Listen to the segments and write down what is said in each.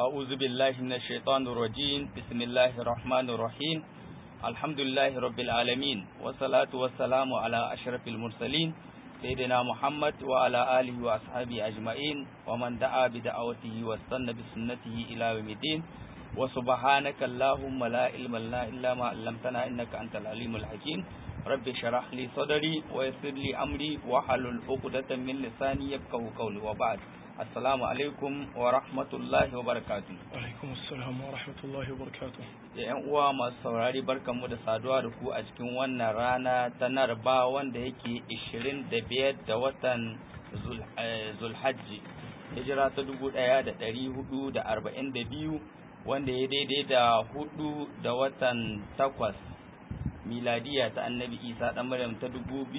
أعوذ بالله من الشيطان الرجيم بسم الله الرحمن الرحيم الحمد لله رب العالمين والصلاة والسلام على أشرف المرسلين سيدنا محمد وعلى آله وأصحابه أجمعين ومن دعا بدعوته واستنى بسنته إلى يوم الدين وسبحانك اللهم لا علم لنا إلا ما علمتنا إنك أنت العليم الحكيم رب اشرح لي صدري ويسر لي أمري واحلل عقدة من لساني يفقهوا قولي وبعد Assalamu alaikum wa rahmatullahi wa barakatu. alaikum assalam wa rahmatullahi wa barakatuh Da ‘yan uwa masu saurari barkanmu da saduwa da ku a cikin wannan rana ta narba wanda yake 25 da watan Zul- eh, Zulhajji. Hijira ta 1442 wanda ya daidai da hudu da watan takwas miladiya ta annabi Isa ɗan Maryam ta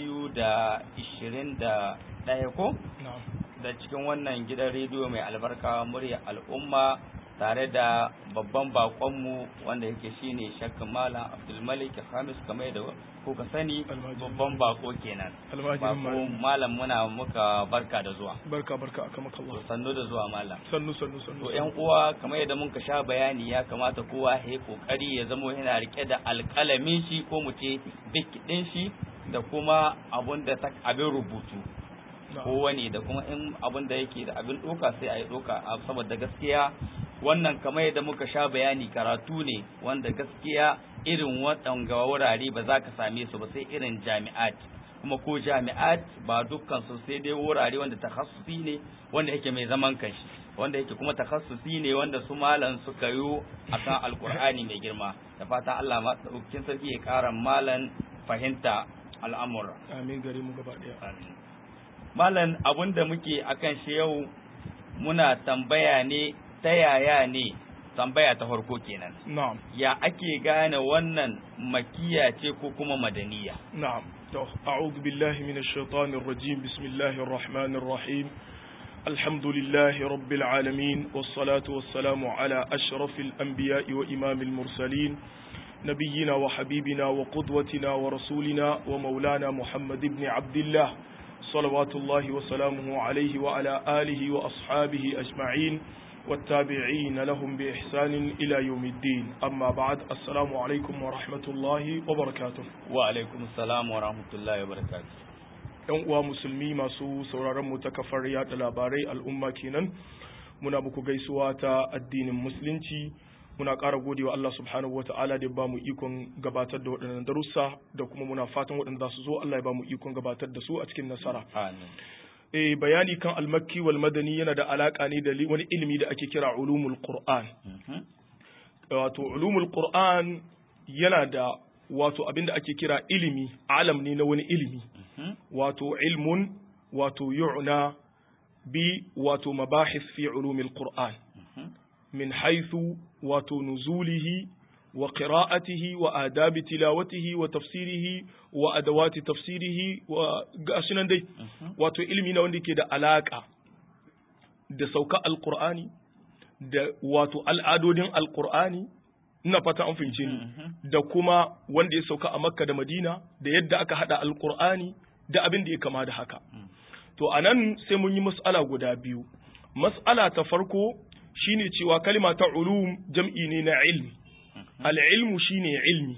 2021 ko? na'am da cikin wannan gidan rediyo mai albarka murya al'umma tare da babban bakonmu wanda yake shine shakka malam abdulmalik hamis kamar da kuka sani Almajiri. babban bako kenan almajirin bako malam malam muna muka barka da zuwa barka barka aka maka to Allah sannu da zuwa malam sannu sannu sannu to yan uwa kamar yadda muka sha bayani ya kamata kowa ya yi kokari ya zama yana rike da alƙalamin shi ko mu ce bik din shi da kuma abun da ta abin rubutu Na'am. kowane da kuma in abin da yake da abin ɗoka sai a yi ɗoka a saboda gaskiya wannan kamar yadda muka sha bayani karatu ne wanda gaskiya irin waɗanga wurare ba za ka same su ba sai irin jami'at kuma ko jami'at ba dukkan su sai dai wurare wanda takhassusi ne wanda yake mai zaman kanshi wanda yake kuma takhassusi ne wanda su malan suka yi akan alkur'ani mai girma da fatan Allah ma ɗaukin sarki ya ƙara malan fahimta al'amura amin gare mu gaba daya Malam abun da muke akan shi yau muna tambaya ne ta yaya ne tambaya ta farko kenan. na'am Ya ake gane wannan makiya ce ko kuma madaniya? نعم تو أعوذ بالله من الشيطان الرجيم بسم الله الرحمن الرحيم الحمد لله رب العالمين والصلاة والسلام على أشرف الأنبياء وإمام المرسلين نبينا وحبيبنا وقدوتنا ورسولنا ومولانا محمد بن عبد الله صلوات الله وسلامه عليه وعلى آله وأصحابه أجمعين والتابعين لهم بإحسان إلى يوم الدين أما بعد السلام عليكم ورحمة الله وبركاته Wa alaikum salam wa rahmatullahi wa barakatuh. yan uwa musulmi masu sauraron mu ta kafar yada labarai al'umma kenan muna muku gaisuwa ta addinin musulunci muna ƙara godewa Allah subhanahu wata'ala da ya bamu ikon gabatar da waɗannan darussa da kuma muna fatan waɗanda za su zo Allah ya bamu ikon gabatar da su a cikin nasara Amin. eh bayani kan almakki wal madani yana da alaka ne da li- wani ilimi da ake kira ulumul qur'an Mhm. wato ulumul qur'an yana da wato abinda ake kira ilimi alam ne na wani ilimi Mhm. wato ilmun wato yu'na bi wato mabahis fi ulumil qur'an Mhm. min haythu wato nuzulihi wa qira'atihi wa adabi tilawatihi wa tafsirihi wa adawati tafsirihi wa gashinan dai Mhm. wato ilimi na wanda ke da alaka da sauka alqur'ani da wato al'adodin alqur'ani ina fata an fahimce ni Mhm. da kuma wanda ya sauka a makka da madina da yadda aka hada alkur'ani da abin da ya kama da haka Mm. to a nan sai mun yi mas'ala guda biyu mas'ala ta farko shine cewa kalima ta ulum jam'i ne na ilmi al'ilmu shine ilmi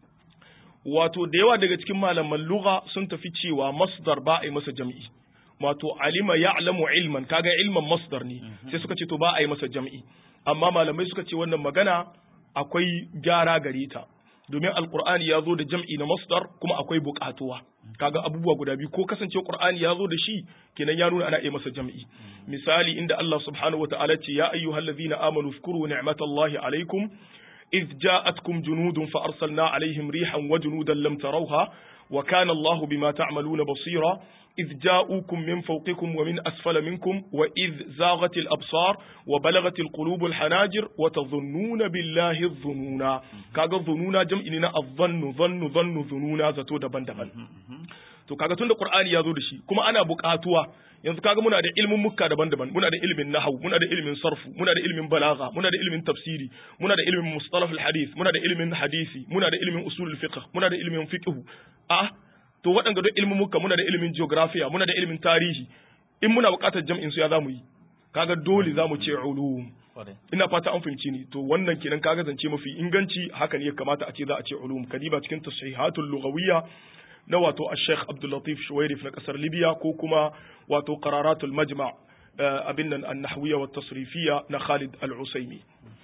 wato da yawa daga cikin malaman lugha sun tafi cewa masdar ba a yi masa jam'i wato alima ya'lamu ilman kaga ilman masdar ne sai suka ce to ba a yi masa jam'i amma malamai suka ce wannan magana akwai gyara gare ta domin alqur'ani ya zo da jam'i na masdar kuma akwai buƙatuwa kaga abubuwa guda biyu ko kasance qur'ani ya zo da shi kenan ya nuna ana iya masa jam'i misali inda Allah subhanahu wataala ce ya ayyuhallazina amanu zkuru ni'matallahi alaikum إذ جاءتكم جنود فأرسلنا عليهم ريحا وجنودا لم تروها وكان الله بما تعملون بصيرا إذ جاءوكم من فوقكم ومن أسفل منكم وإذ زاغت الأبصار وبلغت القلوب الحناجر وتظنون بالله الظنونا كاغا الظنونا جمع إننا الظن ظن ظن ظنونا زتو دبن دبن to kaga tunda Qur'ani ya zo da shi kuma ana buƙatuwa yanzu kaga muna da ilimin mukka daban-daban muna da ilimin nahwu muna da ilimin sarfu muna da ilimin balagha muna da ilimin tafsiri muna da ilimin mustalah al-hadith muna da ilimin hadisi muna da ilimin usul al-fiqh muna da ilimin fiqh a to waɗanda duk ilimin mukka muna da ilimin geography muna da ilimin tarihi in muna buƙatar jam'in su ya zamu yi kaga dole zamu ce ulum ina fata an fahimci ni to wannan kenan kaga zance mafi inganci haka ne ya kamata a ce za a ce ulum kadiba cikin tashihatul lughawiyya na wato al-Sheikh Abdul Latif Shuwairif na kasar Libya ko kuma wato qararatul majma' abin nan an-nahwiyya wa tasrifiyya na Khalid al-Usaimi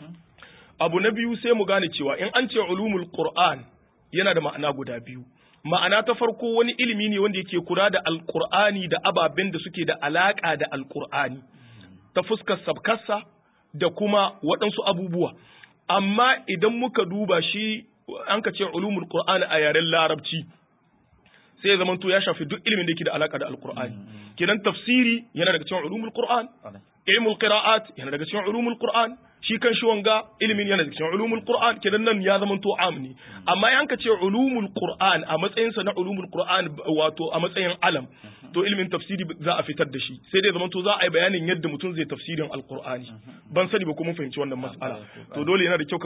abu na biyu sai mu gane cewa in an ce ulumul Qur'an yana da ma'ana guda biyu ma'ana ta farko wani ilimi ne wanda yake kula da alqur'ani da ababen da suke da alaka da alqur'ani ta fuskar sabkarsa da kuma waɗansu abubuwa amma idan muka duba shi an ka ce ulumul qur'ani a yaren larabci sai ya zamanto ya shafi duk ilimin da yake da alaka da alqur'ani kenan tafsiri yana daga cikin ulumul qur'an ilmul qira'at yana daga cikin ulumul qur'an shi kan shi wanga ilimin yana daga cikin ulumul qur'an kenan nan ya zamanto am ne amma yan ka ce ulumul qur'an a matsayin sa na ulumul qur'an wato a matsayin alam to ilimin tafsiri za a fitar da shi sai dai zamanto za a yi bayanin yadda mutum zai tafsirin alqur'ani ban sani ba ko mun fahimci wannan mas'ala to dole yana da kyau ka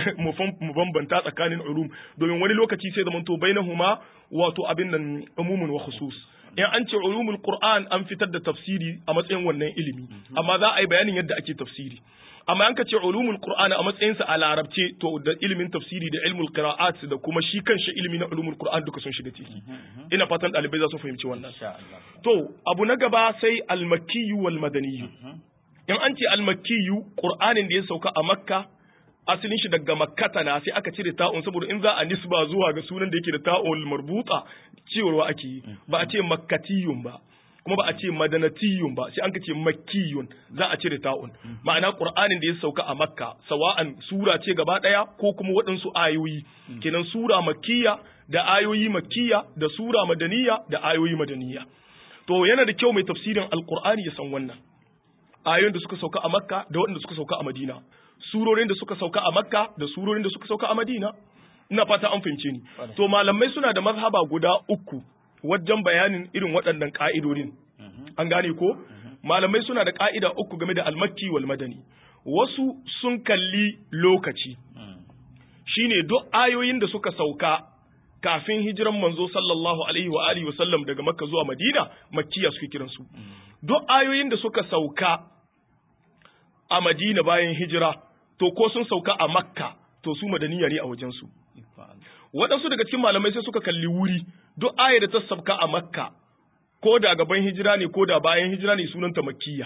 mu bambanta tsakanin ulum domin wani lokaci sai zamanto bainahuma wato abin nan umumun wa khusus in an ce ulumul qur'an an fitar da tafsiri a matsayin wannan ilimi amma za a yi bayanin yadda ake tafsiri amma an ka ce ulumul qur'an a matsayin sa a larabce to da ilimin tafsiri da ilmul qira'at da kuma shi kanshi ilimi na ulumul qur'an duka sun shiga ciki ina fatan dalibai za su fahimci wannan to abu na gaba sai al-makkiyyu wal madaniyyu in an ce al-makkiyyu qur'anin da ya sauka a makka asalin shi daga makkata na sai aka cire ta'un saboda in za a nisba zuwa ga sunan da yake da ta'un marbuta cewarwa ake yi ba a ce makkatiyun ba kuma ba a ce madanatiyun ba sai an ce makkiyun za a cire ta'un ma'ana qur'anin da ya sauka a makka sawa'an sura ce gaba daya ko kuma waɗansu ayoyi kenan sura makkiya da ayoyi makkiya da sura madaniya da ayoyi madaniya to yana da kyau mai tafsirin alqur'ani ya san wannan ayoyin da suka sauka a makka da waɗanda suka sauka a madina surorin da suka sauka a makka da surorin da suka sauka a madina ina fata an fahimce ni to malamai suna da mazhaba guda uku wajen bayanin irin waɗannan ka'idodin an gane ko malamai suna da ka'ida uku game da almakki wal madani wasu sun kalli lokaci shine duk ayoyin da suka sauka kafin hijiran manzo sallallahu alaihi wa alihi wa sallam daga makka zuwa madina makkiya suke kiransu duk ayoyin da suka sauka a madina bayan hijira to ko sun sauka a makka to su madaniya ne a wajensu waɗansu daga cikin malamai sai suka kalli wuri duk aya da ta sauka a makka ko da gaban hijira ne ko da bayan hijira ne sunanta makkiya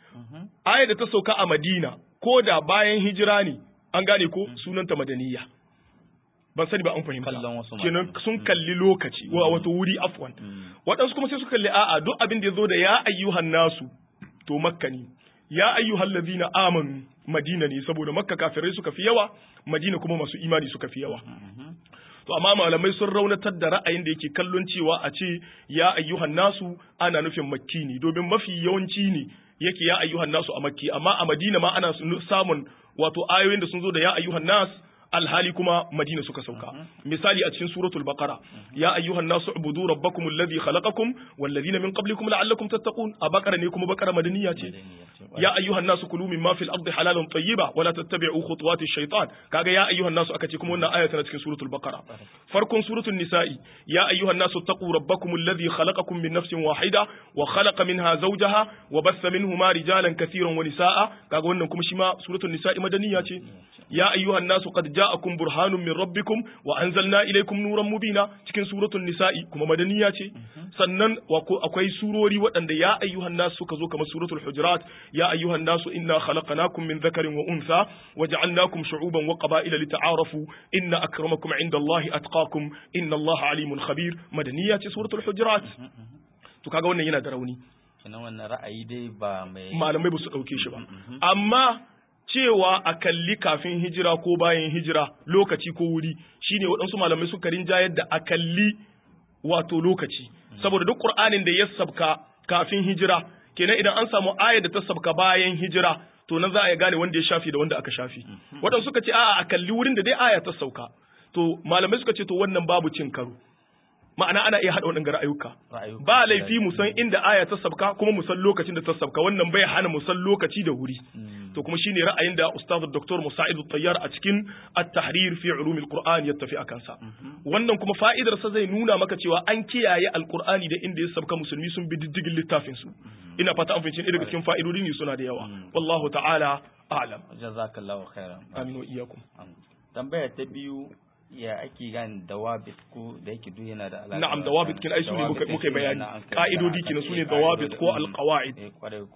aya da ta sauka a madina ko da bayan hijira ne an gane ko sunanta madaniya ban sani ba an fahimta kenan sun kalli lokaci wa wato wuri afwan waɗansu kuma sai suka kalli a'a duk abin da ya zo da ya ayyuhan nasu to makka ne ya ayyuhal ladina amanu madina ne saboda makka kafirai suka fi yawa madina kuma masu imani suka fi yawa to amma malamai sun raunatar da ra'ayin da yake kallon cewa a ce ya ayyuhan nasu ana nufin makki ne domin mafi yawanci ne yake ya ayyuhan nasu a makki amma a madina ma ana samun wato ayoyin da sun zo da ya ayyuhan nas alhali kuma madina suka sauka misali a cikin suratul baqara ya ayyuhan nasu ubudu rabbakum alladhi khalaqakum walladhina min qablikum la'allakum tattaqun a baqara ne kuma baqara madaniya ce ya ayyuhan nasu kulu mimma fil ardi halalan tayyiba wala tattabi'u khutuwati shaytan kaga ya ayyuhan nasu aka ce kuma wannan aya tana cikin suratul baqara farkon suratul nisa'i ya ayyuhan nasu taqu rabbakum alladhi khalaqakum min nafsin wahida wa khalaqa minha zawjaha wa bassa minhuma rijalan katiran wa nisaa kaga wannan kuma shi ma suratul nisa'i madaniya ce ya ayyuhan nasu qad ja'akum burhanun min rabbikum wa anzalna ilaykum nuran mubina cikin suratul nisa'i kuma madaniya ce sannan akwai surori waɗanda ya ayyuhan nasu suka zo kamar suratul hujurat ya ayyuhan nasu inna khalaqnakum min dhakarin wa untha wa ja'alnakum shu'uban wa qaba'ila lita'arafu inna akramakum 'inda Allahi atqakum inna Allaha 'alimun khabir madaniya ce suratul hujurat to kaga wannan yana da rauni kenan wannan ra'ayi dai ba mai malamai ba su dauke shi ba amma cewa a kalli kafin hijira ko bayan hijira lokaci ko wuri shine waɗansu malamai suka rinjayar da a kalli wato lokaci saboda duk qur'anin da ya sabka kafin hijira kenan idan an samu aya da ta sabka bayan hijira to nan za a gane wanda ya shafi da wanda aka shafi waɗansu suka ce a'a a kalli wurin da dai aya ta sauka to malamai suka ce to wannan babu cin karo ma'ana ana iya haɗa waɗanda ra'ayuka ba laifi mu san inda aya ta sabka kuma mu san lokacin da ta sabka wannan bai hana mu san lokaci da wuri to kuma shine ra'ayin da ustaz dr musa'id tayyar a cikin at-tahrir fi ulum al-qur'an ya tafi akan sa wannan kuma fa'idar sa zai nuna maka cewa an kiyaye al-qur'ani da inda ya sabka musulmi sun bi diddigin littafin su ina fata an fahimci daga cikin fa'idodi ne suna da yawa wallahu ta'ala a'lam jazakallahu khairan amin wa iyyakum tambaya ta biyu ya ake gane dawabit ko da yake duk yana da alaƙa na'am dawabit kin ai su ne muka muka bayani ka'idodi kin su ne dawabit ko alqawaid eh kwarai ko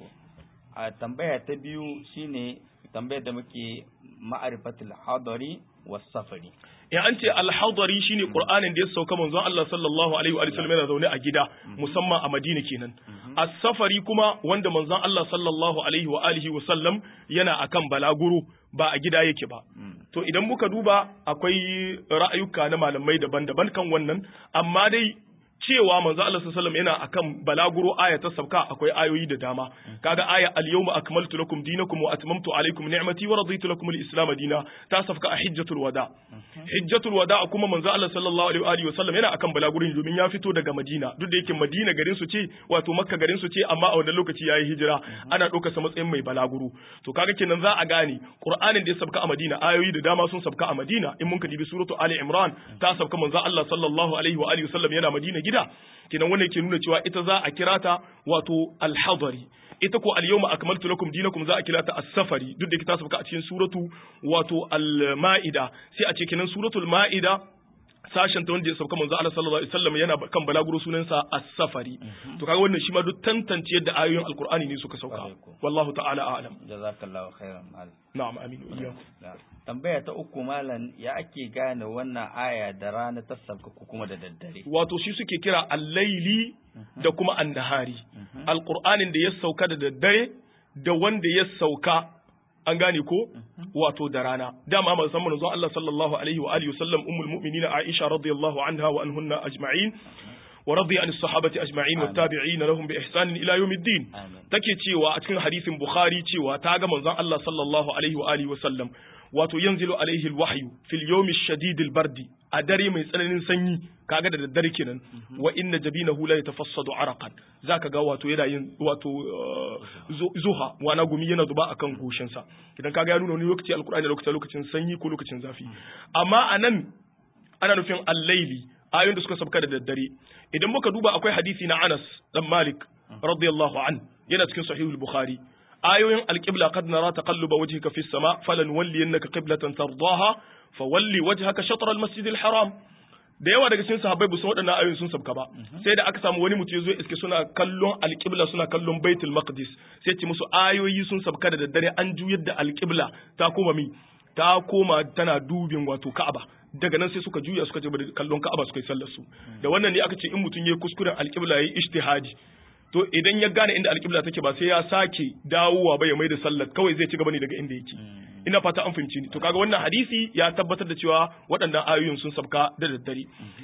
a tambaya ta biyu shine tambayar da muke ma'arifatul hadari was safari in an ce alhadari shine qur'anin da ya sauka manzon Allah sallallahu alaihi wa sallam yana zaune a gida musamman a Madina kenan as-safari kuma wanda manzon Allah sallallahu alaihi wa alihi wa sallam yana akan balaguro ba a gida yake ba to idan muka duba akwai ra'ayuka na malamai daban-daban kan wannan amma dai cewa manzo Allah sallallahu alaihi yana akan balaguro aya ta sabka akwai ayoyi da dama kaga aya al-yawma akmaltu lakum dinakum wa atmamtu alaykum ni'mati wa raditu lakum al-islam dina ta sabka a hijjatul wada hijjatul wada kuma manzo Allah sallallahu alaihi wa sallam yana akan balagurin domin ya fito daga Madina duk da yake Madina garin su ce wato Makka garin su ce amma a wannan lokaci yayi hijira ana ɗaukar sa matsayin mai balaguro to kaga kenan za a gane Qur'anin da ya sabka a Madina ayoyi da dama sun sabka a Madina in mun ka dibi suratu Ali Imran ta sabka manzo Allah sallallahu alaihi wa alihi wa sallam yana Madina gida kenan wannan ke nuna cewa ita za a kira ta wato alhadari ita ko al-yawma akmaltu lakum dinakum za a kira ta as-safari duk da ta sauka a cikin suratu wato al-ma'ida sai a ce kenan suratul ma'ida sashen ta wanda ya sauka manzo Allah sallallahu alaihi wasallam yana kan balaguro sunansa as-safari to kaga wannan shi ma duk tantance yadda ayoyin alqur'ani ne suka sauka wallahu ta'ala a'lam jazakallahu khairan mal na'am amin iyyakum tambaya ta uku malam ya ake gane wannan aya da rana ta sauka ko kuma da daddare wato shi suke kira al-laili da kuma an-nahari alqur'anin da ya sauka da daddare da wanda ya sauka an gane ko wato da rana dama musamman manzon Allah sallallahu alaihi wa alihi wasallam ummul mu'minin Aisha radiyallahu anha wa anhunna ajma'in wa radiya an sahabati ajma'in wa tabi'in lahum bi ihsan ila yawmiddin take cewa a cikin hadisin Bukhari cewa ta ga manzon Allah sallallahu alaihi wa alihi wasallam wato yanzilu alaihi alwahyu fil yawmi shadid albardi a dare mai tsananin sanyi kaga da daddare kenan wa inna jabinahu la yatafassadu araqan zaka ga wato yana yin wato zuha wana gumi yana zuba akan goshin sa idan kaga ya nuna wani lokaci alqur'ani lokacin lokacin sanyi ko lokacin zafi amma anan ana nufin al-laili ayoyin da suka sabka da daddare idan muka duba akwai hadisi na Anas dan Malik radiyallahu an yana cikin sahihul bukhari ayoyin alƙibla kad nara taqalluba wajhika fis sama falan walliyannaka qiblatan tardaha fawalli wajhaka shatr al masjid al haram da yawa daga cikin sahabbai ba su waɗannan ayoyin sun sabka ba sai da aka samu wani mutum ya zo iske suna kallon alƙibla suna kallon baitul maqdis sai ce musu ayoyi sun sabka da daddare an juyar da alƙibla ta koma mi ta koma tana dubin wato ka'aba daga nan sai suka juya suka je kallon ka'aba suka yi sallar su da wannan ne aka ce in mutum yayi kuskuren alƙibla yayi ijtihadi to idan ya gane inda alƙibla take ba sai ya sake dawowa ba ya mai da sallar kawai zai ci gaba ne daga inda yake ina fata an fahimci ni to kaga wannan hadisi ya tabbatar da cewa waɗannan ayoyin sun sabka da daddare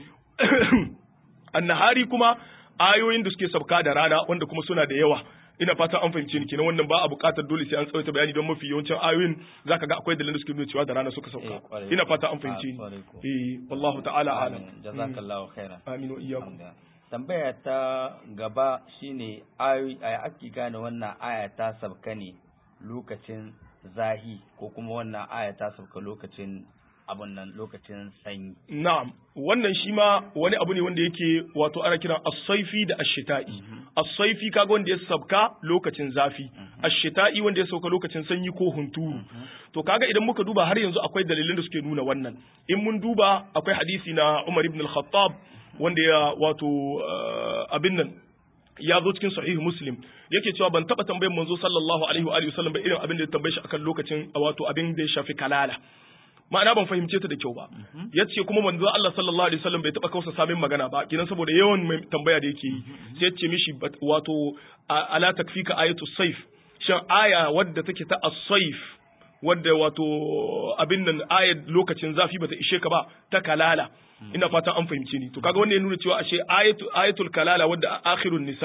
annahari kuma ayoyin da suke sabka da rana wanda kuma suna da yawa ina fata an fahimci ni kenan wannan ba a buƙatar dole sai an tsawaita bayani don mafi yawancin ayoyin zaka ga akwai dalilin da suke nuna cewa da rana suka sauka ina fata an fahimci ni eh wallahu ta'ala alam jazakallahu khairan amin wa iyyakum tambaya ta gaba shine ayoyi aya ake gane wannan aya ta sabka ne lokacin zahi ko kuma wannan aya ta sabka lokacin abun nan lokacin sanyi na'am wannan shi ma wani abu ne wanda yake wato ana kiran as-saifi da ash-shita'i as-saifi kaga wanda ya sabka lokacin zafi ash-shita'i wanda ya sauka lokacin sanyi ko hunturu to kaga idan muka duba har yanzu akwai dalilin da suke nuna wannan in mun duba akwai hadisi na Umar ibn al-Khattab wanda ya wato abin nan ya zo cikin sahihu muslim yake cewa ban taba tambayar manzo sallallahu alaihi wa alihi wasallam ba irin abin da ya tambaye shi akan lokacin wato abin da ya shafi kalala ma'ana ban fahimce ta da kyau ba yace kuma manzo Allah sallallahu alaihi wasallam bai taba kausa samin magana ba kinan saboda yawan mai tambaya da yake yi sai yace mishi wato ala takfika ayatu sayf shan aya wadda take ta as-sayf wadda wato abin nan ayat lokacin zafi bata ishe ka ba ta kalala ina fatan an fahimce ni to kaga wannan ya nuna cewa ashe ayatu ayatul kalala wadda akhirun nisa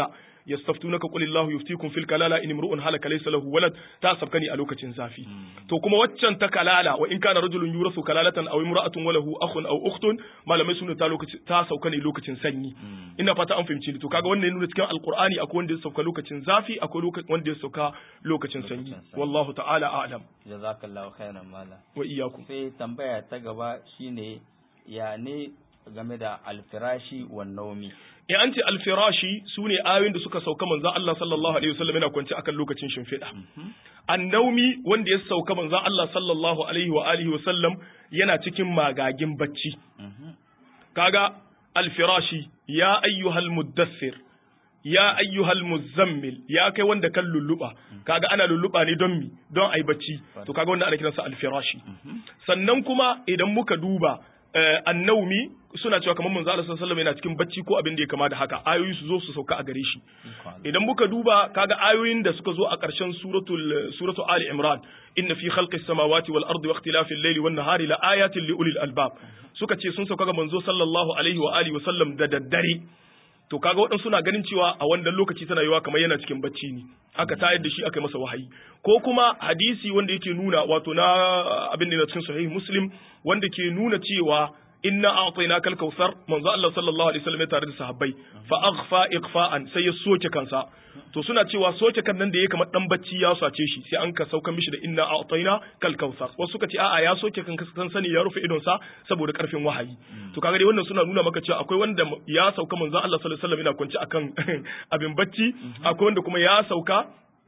yastaftunaka qul illahu yuftikum fil kalala in imru'un halaka laysa lahu walad ta sabkani a lokacin zafi to kuma waccan ta kalala wa in kana rajulun yurasu kalalatan aw imra'atun wa lahu akhun aw ukhtun malamai suna ta lokacin ta sauka ne lokacin sanyi ina fata an fahimci ni to kaga wannan nuna cikin alqur'ani akwai wanda ya sauka lokacin zafi akwai lokacin wanda ya sauka lokacin sanyi wallahu ta'ala a'lam jazakallahu khairan malam wa iyyakum sai tambaya ta gaba shine ya ne game da alfirashi wa naumi in an ce alfirashi su ne ayoyin da suka sauka manzan Allah sallallahu alaihi wasallam yana kwance akan lokacin shimfiɗa annaumi wanda ya sauka manzan Allah sallallahu alaihi wa alihi wasallam yana cikin magagin bacci kaga alfirashi ya ayyuhal muddassir ya ayyuhal muzammil ya kai wanda kan lulluba kaga ana lulluba ne don mi don ai bacci to kaga wanda ana kiransa alfirashi sannan kuma idan muka duba annaumi suna cewa kamar manzo Allah sallallahu alaihi yana cikin bacci ko abin da ya kama da haka ayoyi su zo su sauka a gare shi idan muka duba kaga ayoyin da suka zo a ƙarshen suratul suratu ali imran inna fi khalqis samawati wal ardi wa ikhtilafil layli wan nahari la ayatin li ulil albab suka ce sun sauka ga manzo sallallahu alaihi wa alihi wa sallam da daddare to kaga waɗansu suna ganin cewa a wannan lokaci tana yiwa kamar yana cikin bacci ne aka tayar da shi aka yi masa wahayi ko kuma hadisi wanda yake nuna wato na abin da na cikin sahih muslim wanda ke nuna cewa inna a'tayna kal kautsar manzo Allah sallallahu alaihi wasallam ya tare da sahabbai fa aghfa ighfa'an sai ya soke kansa to suna cewa soke kan nan da yake kamar dan bacci ya sace shi sai an ka sauka mishi da inna a'tayna kal kautsar wasu suka ce a'a ya soke kan kan sani ya rufe idon sa saboda karfin wahayi to kaga dai wannan suna nuna maka cewa akwai wanda ya sauka manzo Allah sallallahu alaihi wasallam yana kwance akan abin bacci akwai wanda kuma ya sauka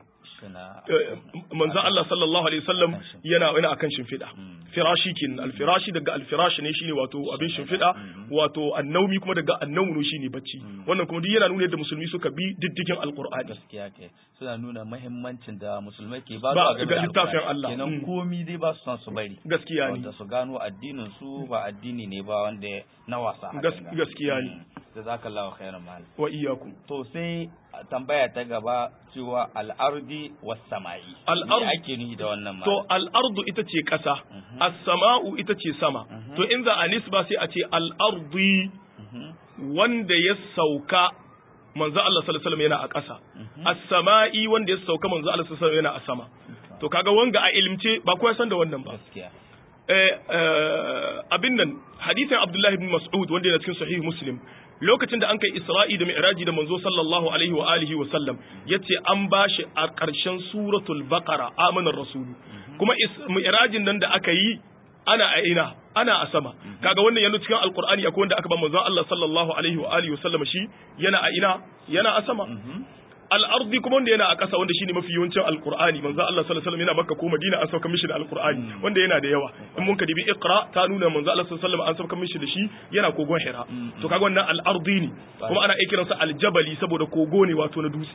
manzan Allah sallallahu alaihi wasallam yana yana akan shimfiɗa firashi kin alfirashi daga alfirashi ne shine wato abin shimfiɗa wato annaumi kuma daga annawmu shine bacci wannan kuma duk yana nuna yadda musulmi suka bi diddigin alqur'ani gaskiya ke suna nuna muhimmancin da musulmai ke ba Ba su ga littafin Allah. kenan Mm. komi dai ba su son su bari gaskiya ne wanda su gano addinin su ba addini ne ba wanda na wasa hakan Gas- ga. gaskiya ne. Mm. jazakallahu khairan mal wa iyyakum to sai tambaya ta gaba cewa al'ardi was sama'i Al'ard- Me ake nufi da wannan mal to al'ardu ita ce ƙasa as-sama'u ita ce sama to in za a nisba sai a ce al'ardi wanda ya sauka manzo Allah sallallahu alaihi wasallam yana a ƙasa as-sama'i wanda ya sauka manzo Allah sallallahu alaihi wasallam yana a sama to kaga wanga a ilimce ba kowa san da wannan ba gaskiya eh, eh, abin nan hadisin Abdullahi ibn Mas'ud wanda yana cikin sahih Muslim lokacin da an kai Isra'i da Mi'raji da manzo sallallahu alaihi wa alihi wa sallam yace an bashi a ƙarshen suratul Baqara amanar rasulu kuma is- Mi'rajin nan da aka yi ana a ina ana a sama kaga wannan yana cikin alqur'ani akwai wanda aka ba manzo Allah sallallahu alaihi wa alihi wa sallam shi yana a ina yana a sama al'ardi kuma wanda yana a ƙasa wanda shine mafi yawancin alqur'ani manzo Allah sallallahu alaihi wasallam yana makka ko madina an sauka mishi da alqur'ani wanda yana da yawa in mun ka dibi iqra ta nuna manzo Allah sallallahu alaihi wasallam an sauka mishi da shi yana kogon hira to kaga wannan al'ardi ne kuma ana iya kiransa aljabali saboda kogo ne wato na dutse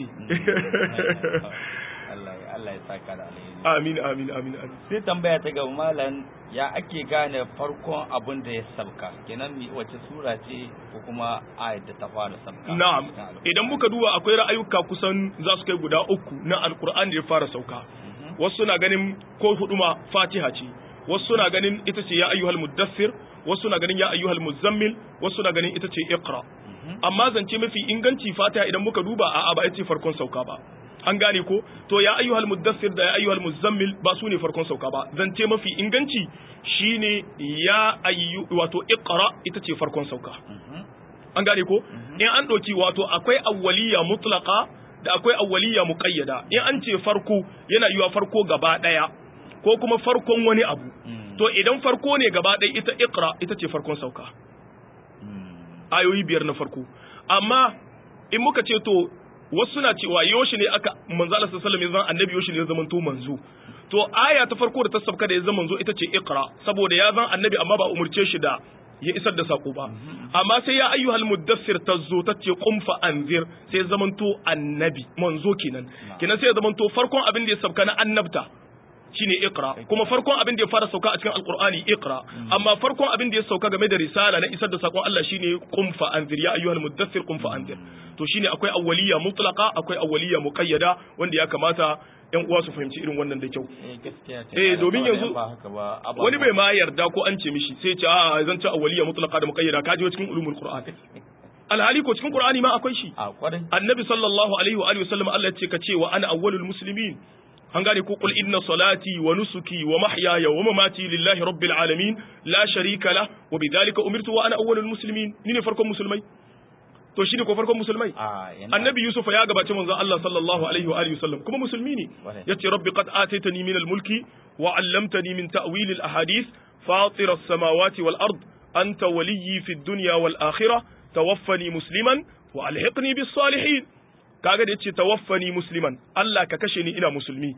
Allah ya Allah ya saka da alheri amin amin amin amin sai tambaya ta gaba malam ya ake gane farkon abin da ya sabka kenan mi wace sura ce ko kuma ayat da ta fara sabka na'am idan muka duba akwai ra'ayuka kusan za su kai guda uku na alqur'ani da ya fara sauka wasu na ganin ko hudu ma fatiha ce wasu na ganin ita ce ya ayyuhal muddassir wasu na ganin ya ayyuhal muzammil wasu na ganin ita ce iqra amma zance mafi inganci fatiha idan muka duba a'a ba ita ce farkon sauka ba an gane ko to ya ayyuhal muddassir da ya ayyuhal muzammil ba su ne farkon sauka ba zance mafi inganci shine ya ayyu wato iqra ita ce farkon sauka an gane ko in an ɗauki wato akwai awwaliya mutlaka da akwai awwaliya muqayyada in an ce farko yana yiwa farko gaba ɗaya ko kuma farkon wani abu to idan farko ne gaba ɗaya ita iqra ita ce farkon sauka ayoyi biyar na farko amma in muka ce to wasu suna cewa yoshi ne aka manzo Allah sallallahu alaihi wasallam annabi yoshi ne ya zama to manzo to aya ta farko da ta sabka da ya zama manzo ita ce iqra saboda ya zan annabi amma ba umurce shi da ya isar da sako ba amma sai ya ayyuhal muddassir tazzo ta ce qum fa anzir sai ya zamanto annabi manzo kenan kenan sai ya zamanto farkon abin da ya sabka na annabta shine iqra kuma farkon abin da ya fara sauka a cikin alqur'ani iqra amma farkon abin da ya sauka game da risala na isar da sakon Allah shine qum fa anzir ya ayyuhal muddathir qum fa anzir to shine akwai awwaliya mutlaqa akwai awwaliya muqayyada wanda ya kamata yan uwa su fahimci irin wannan da kyau eh gaskiya ce Eh, domin yanzu ba haka ba wani bai ma yarda ko an ce mishi sai ce a zan ci awwaliya mutlaqa da muqayyada kaje cikin ulumul qur'an alhali ko cikin qur'ani ma akwai shi a kwarai annabi sallallahu alaihi wa alihi wasallam Allah ya ce ka ce wa ana awwalul muslimin an gane ko qul inna salati wa nusuki wa mahyaya wa mamati lillahi rabbil alamin la sharika la wa bidhalika umirtu wa ana awwalul muslimin ni ne farkon musulmai to shi ne ko farkon musulmai a yana annabi yusuf ya gabaci manzon Allah sallallahu alaihi wa alihi wasallam kuma musulmi ne Kwarai. yace rabbi qad ataitani min al-mulki wa 'allamtani min ta'wil al-ahadith fatir as-samawati wal ard anta waliyyi fid dunya wal akhirah tawaffani musliman wa alhiqni bis salihin kaga da yace tawaffani musliman Allah ka kashe ni ina musulmi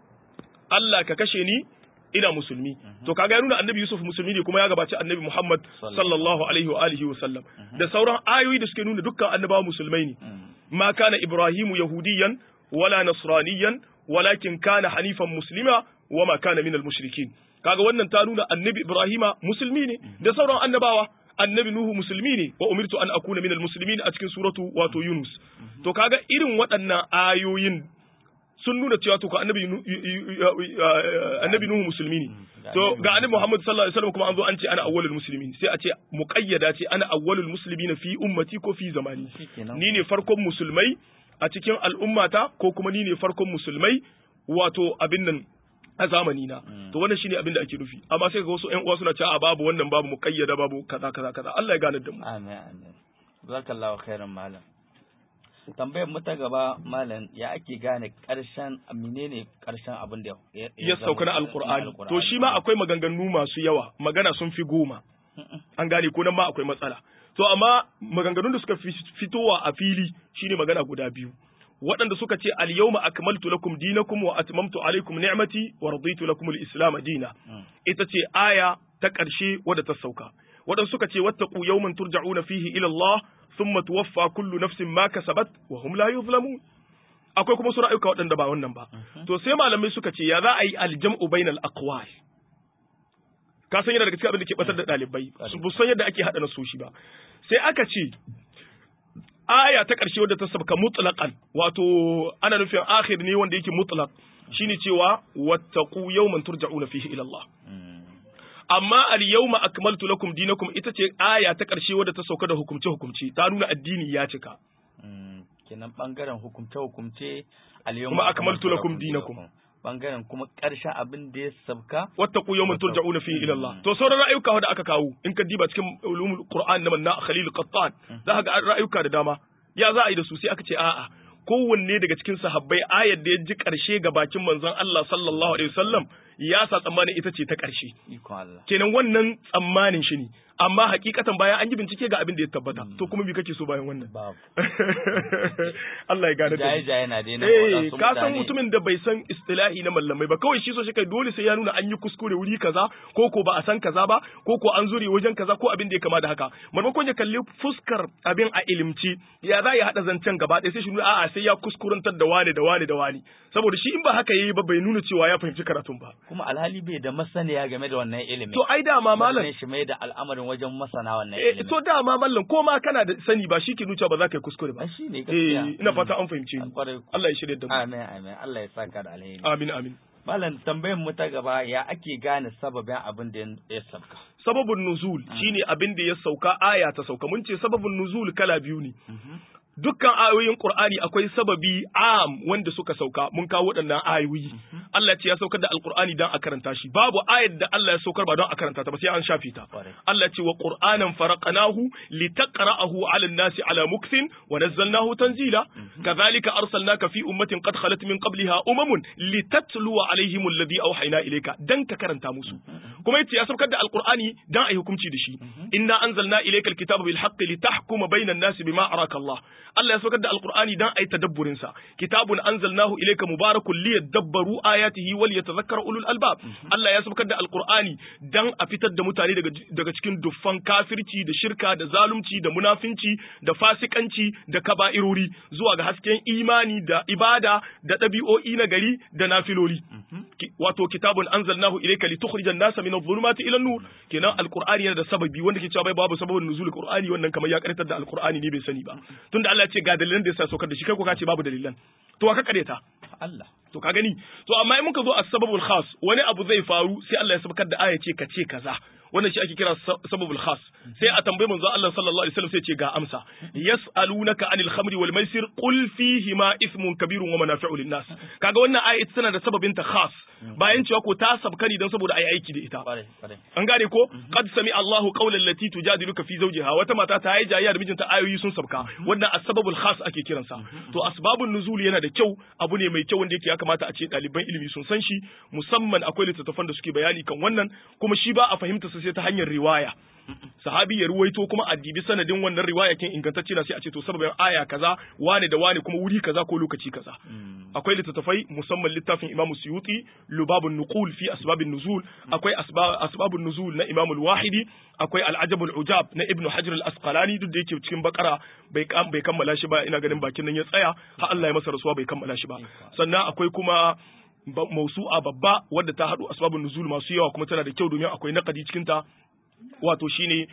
Allah ka kashe ni ina musulmi to kaga ya nuna annabi Yusuf musulmi ne kuma ya gabaci annabi Muhammad sallallahu alaihi wa alihi wa sallam da sauran ayoyi da suke nuna dukkan annabawa musulmai ne ma kana ibrahimu yahudiyan wala nasraniyan walakin kana hanifan muslima wa ma kana minal mushrikin kaga wannan ta nuna annabi ibrahima musulmi ne da sauran annabawa annabi nuhu musulmi ne wa umirtu an akuna minal muslimin a cikin suratu wato yunus to kaga irin waɗannan ayoyin sun nuna cewa to ka annabi Nu- yu- yu- yu- annabi nuhu musulmi ne to ga annabi muhammad sallallahu alaihi wasallam kuma an zo an ce ana awwalul muslimin sai a ce muqayyada ce ana awwalul muslimin fi ummati ko fi zamani Shikenan. ni ne farkon musulmai a cikin al'ummata ko kuma ni ne farkon musulmai wato abin nan a zamani na to wannan shine abin da ake nufi amma sai ga wasu ƴan uwa suna cewa a babu wannan babu muqayyada babu kaza kaza kaza Allah ya gane da mu Amin amin. Zakallahu khairan malam. Tambayar mu ta gaba malam ya ake gane karshen menene karshen abin da ya ya sauka na zama- alqur'ani Alqur'ani. to shi ma akwai maganganu masu yawa magana sun fi goma an gane ko nan ma akwai matsala to amma maganganun da suka fi fitowa a fili shine magana guda biyu waɗanda suka ce al yawma akmaltu lakum dinakum wa atmamtu alaykum ni'mati wa raditu lakum al islam dina Mm. ita ce aya ta ƙarshe wadda ta sauka waɗanda suka ce wattaqu yawman turja'una fihi ila Allah thumma tuwaffa kullu nafsin ma kasabat wa hum la yuzlamun akwai kuma su ra'ayuka waɗanda ba wannan ba to sai malamai suka ce ya za a yi aljam'u bainal aqwal ka san yana daga cikin abin da ke batar da ɗalibai su bu san yadda ake haɗa nasoshi ba sai aka ce aya ta ƙarshe wadda ta sabka mutlaqan wato ana nufin akhir ne wanda yake mutlaq shine cewa wattaqu yawman turja'una fihi ila Allah Mm. amma al yawma akmaltu lakum dinakum ita ce aya ta ƙarshe wadda ta sauka da hukumce hukumce ta nuna addini ya cika Mm. Kenan bangaren hukumce hukumce al Kuma akmaltu lakum dinakum. Bangaren kuma karshen abin da ya sabka wattaqu yawman turja'una fihi ila Allah to sauran ra'ayuka da aka kawo in ka diba cikin ulumul qur'an na manna khalil qattan za ka ga ra'ayuka da dama ya za a yi da su sai aka ce a'a kowanne daga cikin sahabbai ayar da ya ji karshe ga bakin manzon Allah sallallahu alaihi wasallam ya sa tsammanin ita ce ta karshe ikon Allah. kenan wannan tsammanin shi ne amma hakikatan bayan an yi bincike ga abin da ya tabbata to kuma me kake so bayan wannan Babu. Allah ya gane da mu. Jaye-jaye na daina Eh, waɗansu ka san mutane. mutumin da bai san istilahi na mallamai ba kawai shi so shi kai dole sai ya nuna an yi kuskure wuri kaza ko ko ba a san kaza ba ko ko an zure wajen kaza ko abin da ya kama da haka maimakon ya kalli fuskar abin a ilimci ya za ya hada zancen gaba ɗaya sai shi nuna a'a sai ya kuskurantar da wani da wani da wani saboda shi in ba haka yayi ba bai nuna cewa ya fahimci karatun ba Kuma alhali bai da masaniya game da wannan ilimin. to ai dama malam Wannan shi mai da al'amarin wajen masana wannan eh, ilimin. to dama mallam ko ma kana da sani ba shi ke nuna ba za ka yi kuskure ba Ai, shi ne gaskiya. eh ina Mm. fata an fahimce ni Kwarai. Allah ya shirya da mu Amin amin Allah ya saka da alheri. amin amin Malam tambayar mu ta gaba ya ake gane sababin abin da ya sabka. sababin nuzul shine abin da ya sauka aya ta sauka mun ce sababin nuzul kala biyu ne dukkan ayoyin Qur'ani akwai sababi am wanda suka sauka mun kawo waɗannan ayoyi Allah ya ce ya saukar da Alqur'ani dan a karanta shi babu ayar da Allah ya saukar ba don a karanta ta ba sai an shafe ta Kwarai. Allah ya ce wa Qur'anan faraqnahu litaqra'ahu 'ala an-nasi 'ala mukthin wa nazzalnahu tanzila kadhalika arsalnaka fi ummatin qad khalat min qabliha umamun litatluwa 'alayhim alladhi awhayna ilayka dan ka karanta musu kuma yace ya saukar da Alqur'ani dan ayi hukunci da shi inna anzalna ilayka alkitaba bil haqqi litahkuma bayna an-nasi bima araka Allah Allah ya saukar da Alqur'ani dan ayi tadabburin sa kitabun anzalnahu ilayka mubarakun liyadabbaru ayatihi wal yatadhakkara ulul albab Allah ya saukar da Alqur'ani dan a fitar da mutane daga daga cikin duffan kafirci da shirka da zalunci da munafinci da fasikanci da kaba'irori zuwa ga hasken imani da ibada da ɗabi'o'i na gari da nafiloli Ki- wato kitabun anzalnahu ilayka litukhrijan nasa min adh-dhulumati ila an-nur kenan alqur'ani yana da sababi wanda ke cewa bai babu sababin nuzul qur'ani wannan kamar ya karatar da alqur'ani ne bai sani ba tunda Allah ya ce ga dalilan da yasa saukar da shi kai ko ka ce babu dalilan to wa ka kareta Allah. to ka gani to amma in muka zo a sababul khas wani abu zai faru sai Allah ya sabkar da aya ce ka ce kaza wannan shi ake kira sababul khas sai a tambayi manzo Allah sallallahu alaihi wasallam sai ce ga amsa yas'alunaka anil khamri wal maisir qul fihi ma ithmun kabirun wa manafi'u lin nas kaga wannan aya ita tana da sababin ta khas bayan cewa ko ta sabkani dan saboda ayi aiki da ita an gane ko qad sami Allahu qawlan lati tujadiluka fi zawjiha wata mata ta yi jayya da mijinta ayoyi sun sabka wannan asbabul khas ake kiransa to asbabun nuzul yana da kyau abu ne mai kyau wanda yake ya kamata a ce ɗaliban ilimi sun san shi musamman akwai littattafan da suke bayani kan wannan kuma shi ba a fahimta sai ta hanyar riwaya sahabi ya ruwaito kuma a dibi sanadin wannan riwaya kin ingantacce na sai a ce to sababin aya kaza wane da wane kuma wuri kaza ko lokaci kaza akwai littattafai musamman littafin Imam Suyuti Lubabun Nuqul fi asbabin nuzul akwai asbabun nuzul na Imam Al-Wahidi akwai Al-Ajabul Ujab na Ibn Hajar Al-Asqalani duk da yake cikin bakara bai bai kammala shi ba ina ganin bakin nan ya tsaya har Allah ya masa rasuwa bai kammala shi ba sannan akwai kuma mausu'a babba wadda ta haɗu asbabun nuzul masu yawa kuma tana da kyau domin akwai naqadi cikin ta wato shine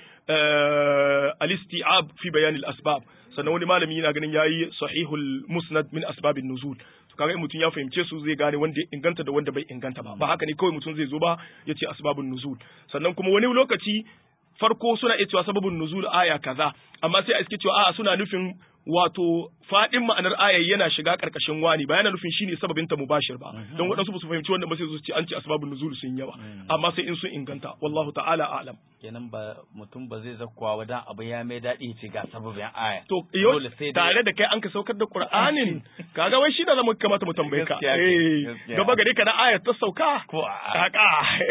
al-isti'ab fi bayan al-asbab sannan wani malami yana ganin yayi sahihul musnad min asbabin nuzul to kaga mutum ya fahimce su zai gane wanda ya inganta da wanda bai inganta ba ba haka ne kawai mutum zai zo ba ya ce asbabun nuzul sannan kuma wani lokaci farko suna iya cewa sababin nuzul aya kaza amma sai a iske cewa a'a suna nufin wato fadin ma'anar aya yana shiga karkashin wani ba yana nufin shine sababin ta mubashir ba don waɗansu ba su fahimci wannan ba sai su ce an ce asbabun nuzul sun yawa amma sai in sun inganta wallahu ta'ala a'lam kenan ba mutum ba zai zakkuwa wadan abu ya mai daɗi ce ga sababin aya to yo tare da kai an ka saukar da qur'anin kaga wai shi da zamu kamata mu tambaye ka eh gaba gare ka na aya ta sauka ko kaka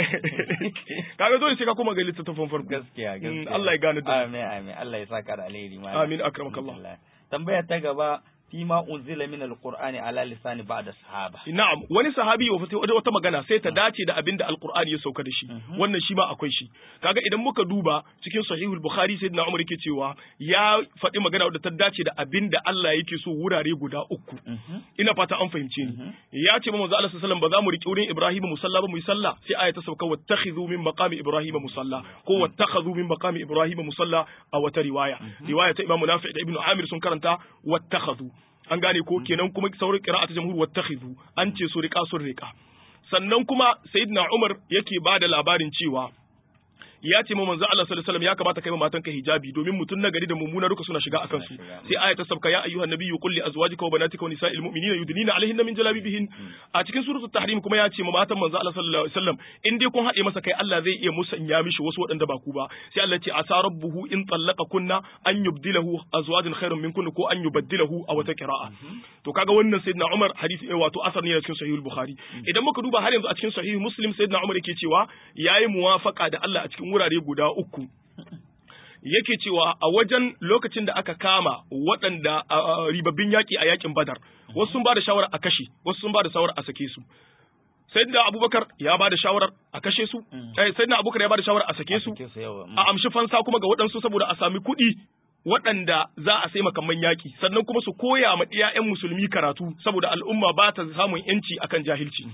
kaga dole sai ka kuma ga littattafan farko gaskiya gaskiya Allah ya gane da amin amin Allah ya saka da alheri amin akramakallah tambaya ta gaba fima unzila min alqur'ani ala lisani ba'da sahaba na'am wani sahabi wa wata magana sai ta dace da abinda alqur'ani ya sauka da shi wannan shi ma akwai shi kaga idan muka duba cikin sahihul bukhari sayyidina umar yake cewa ya faɗi magana wadda ta dace da abinda Allah yake so wurare guda uku ina fata an fahimce ni ya ce manzo Allah sallallahu ba za mu riƙe wurin Ibrahim musalla ba mu yi sallah sai aya ta sauka wattakhidhu min maqami Ibrahim musalla ko wattakhadhu min maqami Ibrahim musalla a wata riwaya riwaya ta Imam Nafi da Ibn Amir sun karanta wattakhadhu an gane ko kenan kuma sauran qira'a ta jamhur wattakhidhu an ce su riƙa sun riƙa sannan kuma sayyidina Umar yake ba da labarin cewa ya ce ma manzo Allah sallallahu alaihi wasallam ya kamata kai ma matanka hijabi domin mutun na gari da mummuna duka suna shiga akan su sai aya ta sabka ya ayyuhan nabiyyu qul li azwajika wa banatika wa nisa'il mu'minina yudnina alaihinna min jalabibihin a cikin suratul tahrim kuma ya ce ma matan manzo Allah sallallahu alaihi wasallam in dai kun haɗe masa kai Allah zai iya musanya mishi wasu waɗanda ba ku ba sai Allah ce asa rabbuhu in tallaqa kunna an yubdilahu azwajan khairan minkunna ko an yubaddilahu a wata qira'a to kaga wannan sayyidina Umar hadisi wato asar ne cikin sahihul bukhari idan muka duba har yanzu a cikin sahih muslim sayyidina Umar yake cewa yayi muwafaqa da Allah a cikin wurare guda uku yake cewa a wajen lokacin da aka kama waɗanda ribabbin yaƙi a yaƙin badar wasu sun ba da shawarar a kashe wasu sun ba da shawarar a sake su sayyidina abubakar ya ba da shawarar a kashe su sayyidina abubakar ya ba da shawarar a sake su a amshi fansa kuma ga waɗansu saboda a sami kuɗi waɗanda za a sai makamman yaƙi sannan kuma su koya ma ɗiyayen musulmi karatu saboda al'umma ba ta samun yanci akan jahilci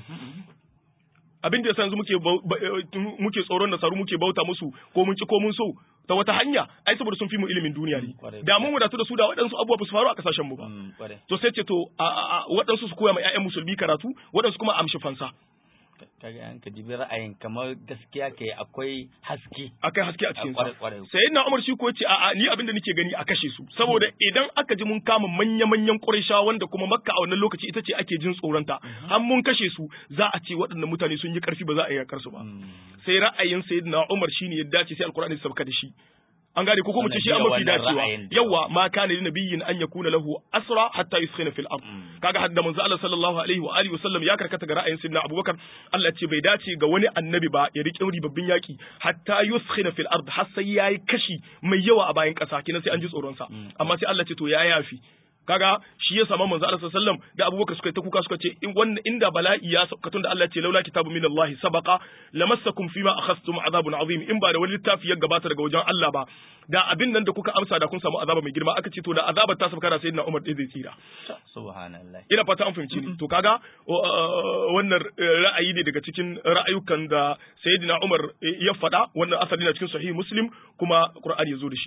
abin da yanzu muke muke tsoron nasaru muke bauta musu ko mun ci ko mun so ta wata hanya ai saboda sun fi mu ilimin duniya ne da mun wadatu da su da waɗansu abubuwa ba su faru a kasashen mu ba to sai ce to waɗansu su koya ma ƴaƴan musulmi karatu waɗansu kuma amshi fansa kaga an ka dibi ra'ayin kamar gaskiya ke akwai haske akai haske a cikin sa sai na Umar shi ko yace a'a ni abin da nake gani a kashe su saboda idan aka ji mun kama manya manyan Quraysha wanda kuma Makka a wannan lokaci ita ce ake jin tsoronta har mun kashe su za a ce waɗannan mutane sun yi karfi ba za a yi yakar su ba sai ra'ayin sayyidina Umar shine ya dace sai alqur'ani ya sabka da shi an gane ko kuma ce shi an mafi dacewa yawa ma kana li nabiyyin an yakuna lahu asra hatta yuskhina fil ard kaga hadda manzo Allah sallallahu alaihi wa alihi wasallam ya karkata ga ra'ayin sayyidina Abubakar Allah ce bai dace ga wani annabi ba ya riƙe ribabbin yaki hatta yuskhina fil ard har sai yayi kashi mai yawa a bayan ƙasa kina sai an ji tsoron sa amma sai Allah ce to ya yafi kaga shi ya samu manzo Allah sallallahu alaihi da Abubakar suka ta kuka suka ce in wannan inda bala'i ya sauka tunda Allah ce laula kitabu min Allah sabaqa lamassakum fima akhadtum azabun azim in ba da wani littafi ya gabata daga wajen Allah ba da abin nan da kuka amsa da kun samu azaba mai girma aka ce to da azabar ta sauka da sayyidina Umar dai zai tsira subhanallah ina fata an fahimci ni to kaga wannan ra'ayi ne daga cikin ra'ayukan da sayyidina Umar ya faɗa wannan asali na cikin sahih Muslim kuma Qur'ani ya zo da shi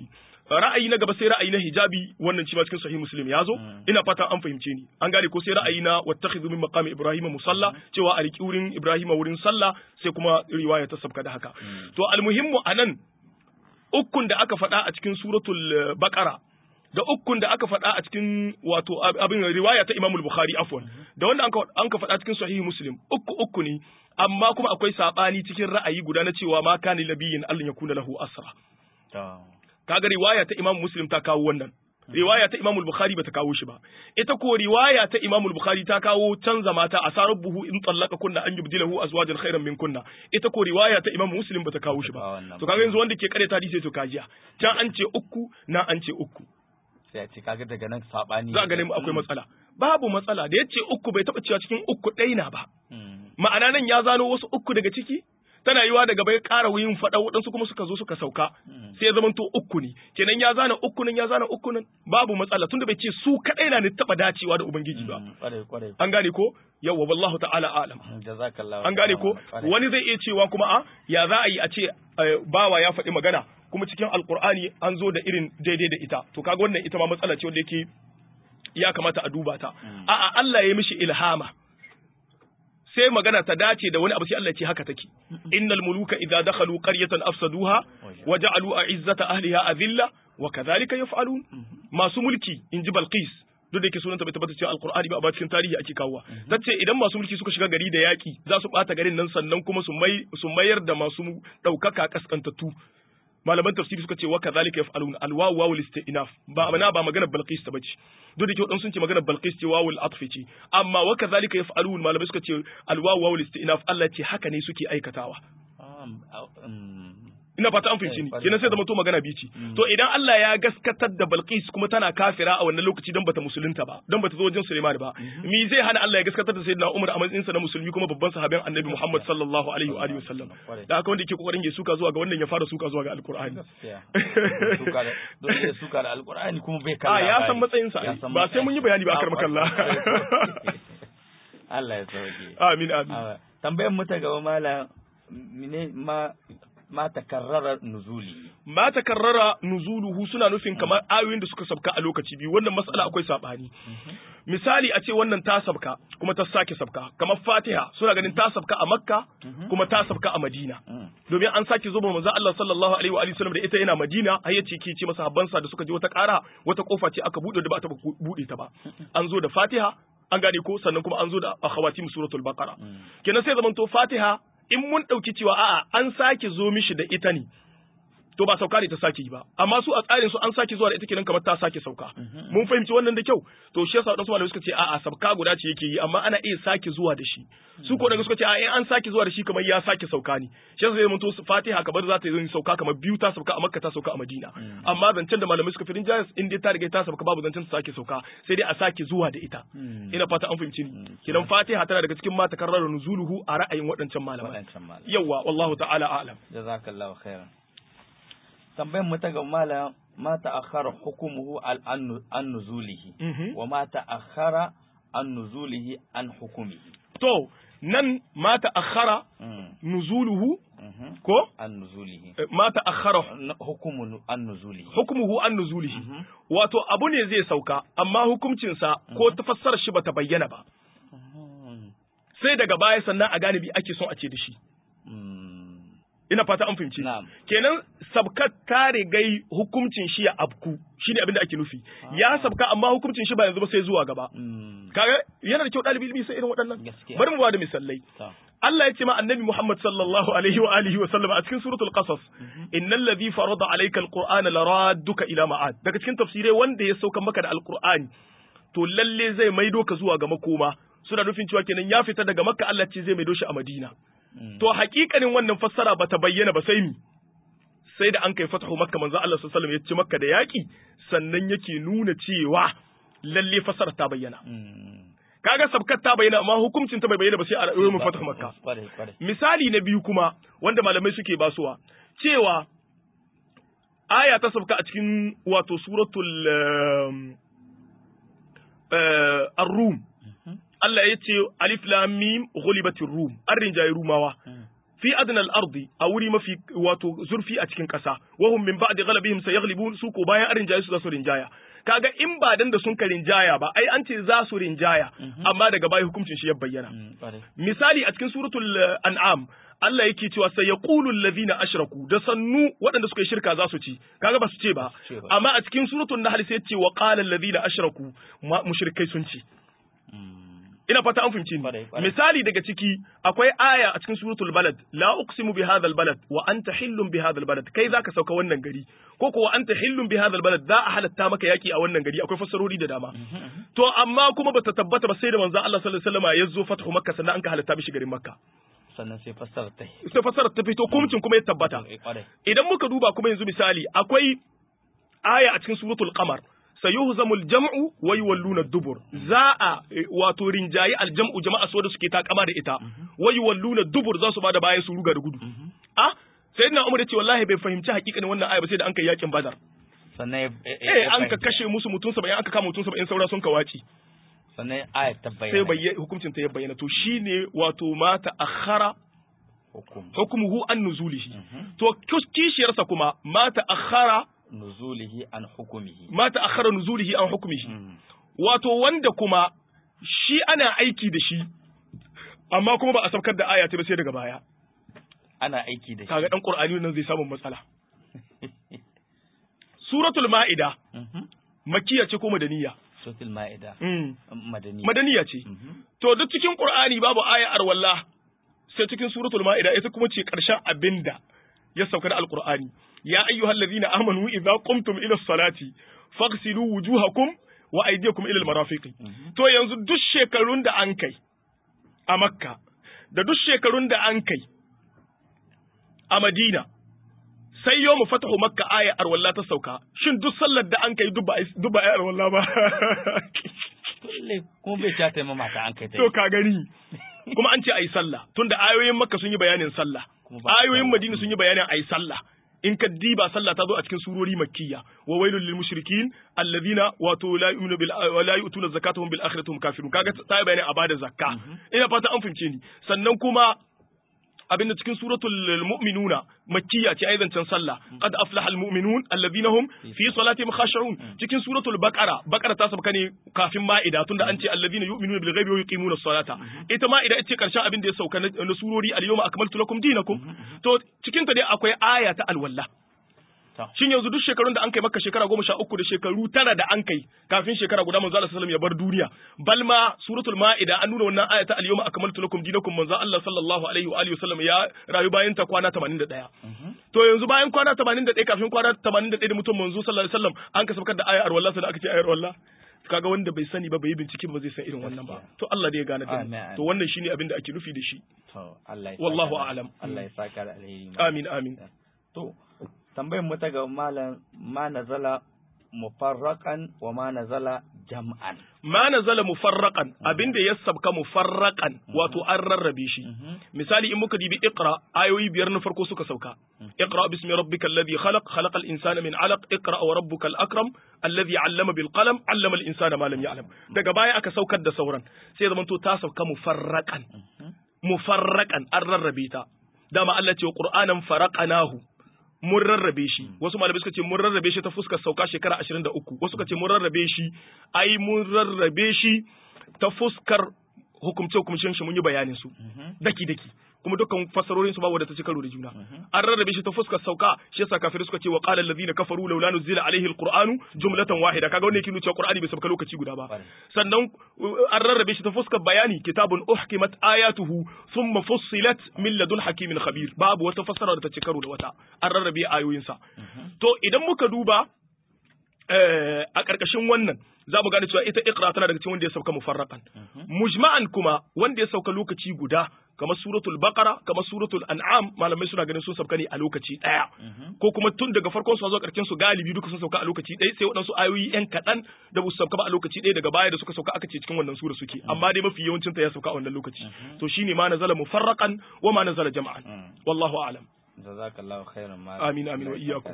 ra'ayi na gaba sai ra'ayi na hijabi wannan shi ma cikin sahih muslim ya zo ina fatan an fahimce ni an gane ko sai ra'ayi na wattakhidhu min maqami ibrahima musalla cewa a riki wurin ibrahima wurin sallah sai kuma riwaya ta sabka da haka to almuhimmu anan ukun da aka faɗa a cikin suratul baqara da ukun da aka faɗa a cikin wato abin riwaya ta Imam Bukhari afwan da wanda an ka faɗa cikin sahihi Muslim uku uku ne amma kuma akwai sabani cikin ra'ayi guda na cewa ma kana nabiyin Allah ya kuna lahu asra kaga riwaya ta Imam Muslim ta kawo wannan riwaya ta Imam Bukhari bata kawo shi ba ita ko riwaya ta Imam Bukhari ta kawo canza mata asarar buhu in tsallaka kunna an yubdilahu azwajan khairan min kunna ita ko riwaya ta Imam Muslim bata kawo shi ba to kaga yanzu wanda ke kare ta hadisi to kajiya can an ce uku na an ce uku sai a ce kaga daga nan sabani za a ganin akwai matsala babu matsala da yace uku bai taba cewa cikin uku ɗaya na ba ma'ana nan ya zano wasu uku daga ciki tana yiwa daga bai ƙara yin faɗa waɗansu kuma suka zo suka sauka sai ya zamanto uku ne kenan ya zana uku nan ya zana uku nan babu matsala tunda bai ce su kaɗai na ne taɓa dacewa da ubangiji ba an gane ko yawwa wallahu ta'ala alam an gane ko wani zai iya cewa kuma a ya za a yi a ce bawa ya faɗi magana kuma cikin alkur'ani an zo da irin daidai da ita to kaga wannan ita ma matsala ce wanda yake ya kamata a duba ta a'a Allah ya mishi ilhama sai magana ta dace da wani abu sai Allah ya ce haka take innal muluka idza dakhalu qaryatan afsaduha wa ja'alu a'izzata ahliha adilla wa kadhalika yaf'alun masu mulki inji Balqis duk da yake sunanta bai tabbata cewa alqur'ani ba a cikin tarihi ake kawowa tace idan masu mulki suka shiga gari da yaki za su bata garin nan sannan kuma su mai su mayar da masu daukaka kaskantattu malaman tafsiri suka ce wa kadhalika yaf'alun alwawu wawul istinaf ba mana ba magana balqis ta bace duk da ke sun ce magana balqis ce wawul atfi ce amma wa kadhalika yaf'alun malamai suka ce alwawu wawul istinaf Allah ce haka ne suke aikatawa ina fata an fahimci ni kenan sai zama to magana bici to idan Allah ya gaskatar da Balqis kuma tana kafira a wannan lokaci don bata musulunta ba don bata zo wajen Sulaiman ba mi zai hana Allah ya gaskatar da Sayyidina Umar a matsayin sa na musulmi kuma babban sahabin Annabi Muhammad sallallahu alaihi wa alihi wasallam da haka wanda yake kokarin ya suka zuwa ga wannan ya fara suka zuwa ga Alqur'ani dole ya suka da Alqur'ani kuma bai kalla a ya san matsayin sa ba sai mun yi bayani ba akar makalla Allah ya sauke amin amin tambayar mu ta gaba malam ma ma takarrara nuzuli ma takarrara nuzuluhu suna nufin kamar ayoyin da suka sabka a lokaci biyu wannan mas'ala akwai sabani misali a ce wannan ta sabka kuma ta sake sabka kamar Fatiha suna ganin ta sabka a Makka kuma ta sabka a Madina domin an sake zuba manzo Allah sallallahu alaihi wa alihi wasallam da ita yana Madina har yace ki ce masa habbansa da suka je wata ƙara wata kofa ce aka bude da ba ta bude ta ba an zo da Fatiha an gane ko sannan kuma an zo da akhawatim suratul baqara kenan sai zamanto Fatiha in mun ɗauki cewa a'a an sake zo mishi da ita ne to ba sauka ne ta sake yi ba amma su a tsarin su an sake zuwa da ita kenan kamar ta sake sauka mun fahimci wannan da kyau to shi yasa wadansu malamai suka ce a'a sabka guda ce yake yi amma ana iya sake zuwa da shi su ko daga suka ce a'a in an sake zuwa da shi kamar ya sake sauka ne shi yasa zai mutu Fatiha kamar za ta yi sauka kamar biyu ta sauka a Makka ta sauka a Madina amma zancen da malamai suka firin jayas in dai ta riga ta sauka babu zancen ta sake sauka sai dai a sake zuwa da ita ina fata an fahimci ni kidan Fatiha tana daga cikin mata karrar nuzuluhu a ra'ayin waɗancan malamai yawa wallahu ta'ala a'lam jazakallahu khairan tambayan mu ta ga malam ma ta'akhkhara hukumuhu an nuzulihi wa ma ta'akhkhara an nuzulihi an hukumihi to nan ma ta'akhkhara nuzuluhu ko an nuzulihi ma ta'akhkhara hukumu an nuzulihi hukumuhu an nuzulihi wato abu ne zai sauka amma hukuncin sa ko tafassarar shi bata bayyana ba sai daga baya sannan a gane bi ake son a ce da shi ina fata an fahimci kenan sabkat ta rigai hukuncin shi ya abku shine abin da ake nufi ya sabka amma hukuncin shi ba yanzu ba sai zuwa gaba kaga yana da kyau dalibi ilimi sai irin waɗannan bari mu ba da misalai Allah ya ce ma annabi Muhammad sallallahu alaihi wa alihi wa sallam a cikin suratul qasas innal ladhi farada alayka alqur'ana laradduka ila ma'ad daga cikin tafsirai wanda ya sauka maka da alqur'ani to lalle zai maido ka zuwa ga makoma suna nufin cewa kenan ya fita daga makka Allah ce zai maido shi a madina to hakikanin wannan fassara bata bayyana ba sai mi sai da an kai fatahu makka manzo Allah sallallahu alaihi wasallam ya ci makka da yaki sannan yake nuna cewa lalle fassara ta bayyana kaga sabkat ta bayyana amma hukuncin ta bai bayyana ba sai a rayuwar mu fatahu makka misali na biyu kuma wanda malamai suke basuwa cewa aya ta sabka a cikin wato suratul ar-rum Allah ya ce alif lam mim ghulibatir rum an rinjaye rumawa fi adnal ardi a wuri mafi wato zurfi a cikin ƙasa wahum min ba'di ghalabihim sayaghlibun su ko bayan rinjaye su za su rinjaya kaga in ba dan da sun ka rinjaya ba ai an ce za su rinjaya amma daga baya hukuncin shi ya bayyana misali a cikin suratul an'am Allah yake cewa sai ya ƙulun lazina ashraku da sannu waɗanda suka yi shirka za su ci kaga ba su ce ba amma a cikin suratul nahl sai ce wa qala allazina ashraku mushrikai sun ci ina fata an fahimci ni misali daga ciki akwai aya a cikin suratul balad la uqsimu bi hadha balad wa anta hillun bi hadha balad kai zaka sauka wannan gari ko ko wa anta hillun bi hadha balad za a halatta maka yaki a wannan gari akwai fassarori da dama to amma kuma bata tabbata ba sai da manzon Allah sallallahu alaihi wasallam ya zo fathu makka sannan an ka halatta mishi garin makka sannan sai fassarar ta sai fassarar ta fito kumcin kuma ya tabbata idan muka duba kuma yanzu misali akwai aya a cikin suratul qamar sayuhzamu aljam'u wa yuwalluna dubur za a wato rinjayi aljam'u jama'a so da suke takama da ita wa yuwalluna dubur za su bada baya su ruga da gudu ah sayyidina umar yace wallahi bai fahimci hakikanin wannan aya ba sai da an kai yakin badar sannan eh an ka kashe musu mutum 70 aka kama mutum 70 saura sun ka waci sannan ayat ta bayyana sai bayyana hukuncin ta ya bayyana to shine wato mata akhara hukumuhu an nuzulihi to kishiyarsa kuma mata akhara nuzulihi an hukumihi mata akhara nuzulihi an hukumihi wato wanda kuma shi ana aiki da shi amma kuma ba a saukar da aya ta ba sai daga baya ana aiki da shi kaga dan qur'ani nan zai samu matsala suratul ma'ida makkiya ce ko madaniya suratul ma'ida madaniya madaniya ce to duk cikin qur'ani babu aya arwallah sai cikin suratul ma'ida ita kuma ce karshen abinda ya sauka da alqur'ani ya ayyuhal ladhina amanu idza qumtum ila salati faghsilu wujuhakum wa aydiyakum ila almarafiqi to yanzu duk shekarun da an kai a makka da duk shekarun da an kai a madina sai yau mu fatahu makka aya arwalla ta sauka shin duk sallar da an kai duk ba aya arwalla ba kuma bai ta taimama mata an kai ta to ka gani kuma an ce ayi sallah tunda ayoyin makka sun yi bayanin sallah ayoyin madina sun yi bayanin ayi sallah in ka diba sallah ta zo a cikin surori makkiya wa wailul lil mushrikin alladhina wato la yu'minu bil wa la yu'tuna zakatahum bil akhirati hum kafirun kaga ta yi bayani a bada zakka ina fata an fahimce ni sannan kuma abin da cikin suratul mu'minuna makkiya ce aizancin sallah qad aflaha al mu'minun alladhina hum fi salatihim khashi'un cikin suratul baqara baqara ta sabka ne kafin ma'ida tunda an ce alladhina yu'minuna bil ghaibi wa yuqimuna as-salata ita ma'ida ita ce karshen abin da ya sauka na surori al yawma akmaltu lakum dinakum to cikin ta dai akwai aya ta alwala Shin yanzu duk shekarun da an kai maka shekara goma sha uku da shekaru tara da an kai kafin shekara guda manzo Allah sallallahu ya bar duniya. Balma suratul Ma'ida an nuna wannan ayata al-yawma akmaltu lakum dinakum manzo Allah sallallahu alaihi wa alihi wasallam ya rayu bayan ta kwana 81. To yanzu bayan kwana 81 kafin kwana 81 da mutum manzo sallallahu alaihi wasallam an ka sabkar da ayar wallahi sai aka ce ayar wallahi. kaga wanda bai sani ba bai yi bincike ba zai san irin wannan ba to Allah da ya gane da to wannan shine abin da ake nufi da shi to Allah ya wallahu a'lam Allah ya saka da alheri amin amin to tambayar mu ta ga malam ma nazala mufarraqan wa ma nazala jam'an ma nazala mufarraqan abinda ya sabka mufarraqan wato an rarrabe shi misali in muka dibi iqra ayoyi biyar na farko suka sauka iqra bismi rabbikal ladhi khalaq khalaqal insana min alaq iqra wa rabbukal akram alladhi 'allama bil qalam 'allama al insana ma lam ya'lam daga baya aka saukar da sauran sai zaman to ta sauka mufarraqan mufarraqan an rarrabe ta dama Allah ce wa qur'anan faraqanahu mun rarrabe shi wasu malamai suka ce mun rarrabe shi ta fuskar sauka shekara 23 wasu suka ce mun rarrabe shi ai mun rarrabe shi ta fuskar hukumce hukumcin shi mun yi bayanin su daki daki kuma dukkan fasarorin su ba wadda ta ci karo da juna an rarrabe shi ta fuskar sauka shi yasa kafirai suka ce wa qala allazina kafaru laula nuzila alaihi alquranu jumlatan wahida kaga wannan yake nuna cewa qur'ani bai sauka lokaci guda ba sannan an rarrabe shi ta fuskar bayani kitabun uhkimat ayatuhu thumma fussilat min ladun hakimin khabir babu wata fasara da ta ci karo da wata an rarrabe ayoyin sa to idan muka duba a ƙarƙashin wannan za mu gane cewa ita iqra tana daga cikin wanda ya sauka mufarraqan mujma'an kuma wanda ya sauka lokaci guda kamar suratul baqara kamar suratul an'am malamai suna ganin sun sauka ne a lokaci daya ko kuma tun daga farkon su zuwa karshen su galibi duka sun sauka a lokaci daya sai waɗansu ayoyi yan kaɗan da su sauka ba a lokaci daya daga baya da suka sauka aka ce cikin wannan sura suke amma dai mafi yawancin ta ya sauka a wannan lokaci to shine ma nazala mufarraqan wa ma nazala jama'an wallahu a'lam jazakallahu khairan ma amin amin wa iyyakum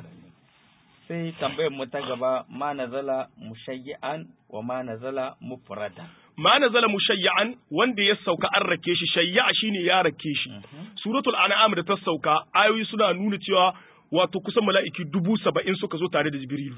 sai tambayar mu ta gaba ma nazala mushayyi'an wa ma nazala mufrada ma nazala mushayyan wanda ya sauka an rake shi shayya shine ya rake shi suratul an'am da ta sauka ayoyi suna nuna cewa wato kusan mala'iki dubu saba'in suka zo tare da jibrilu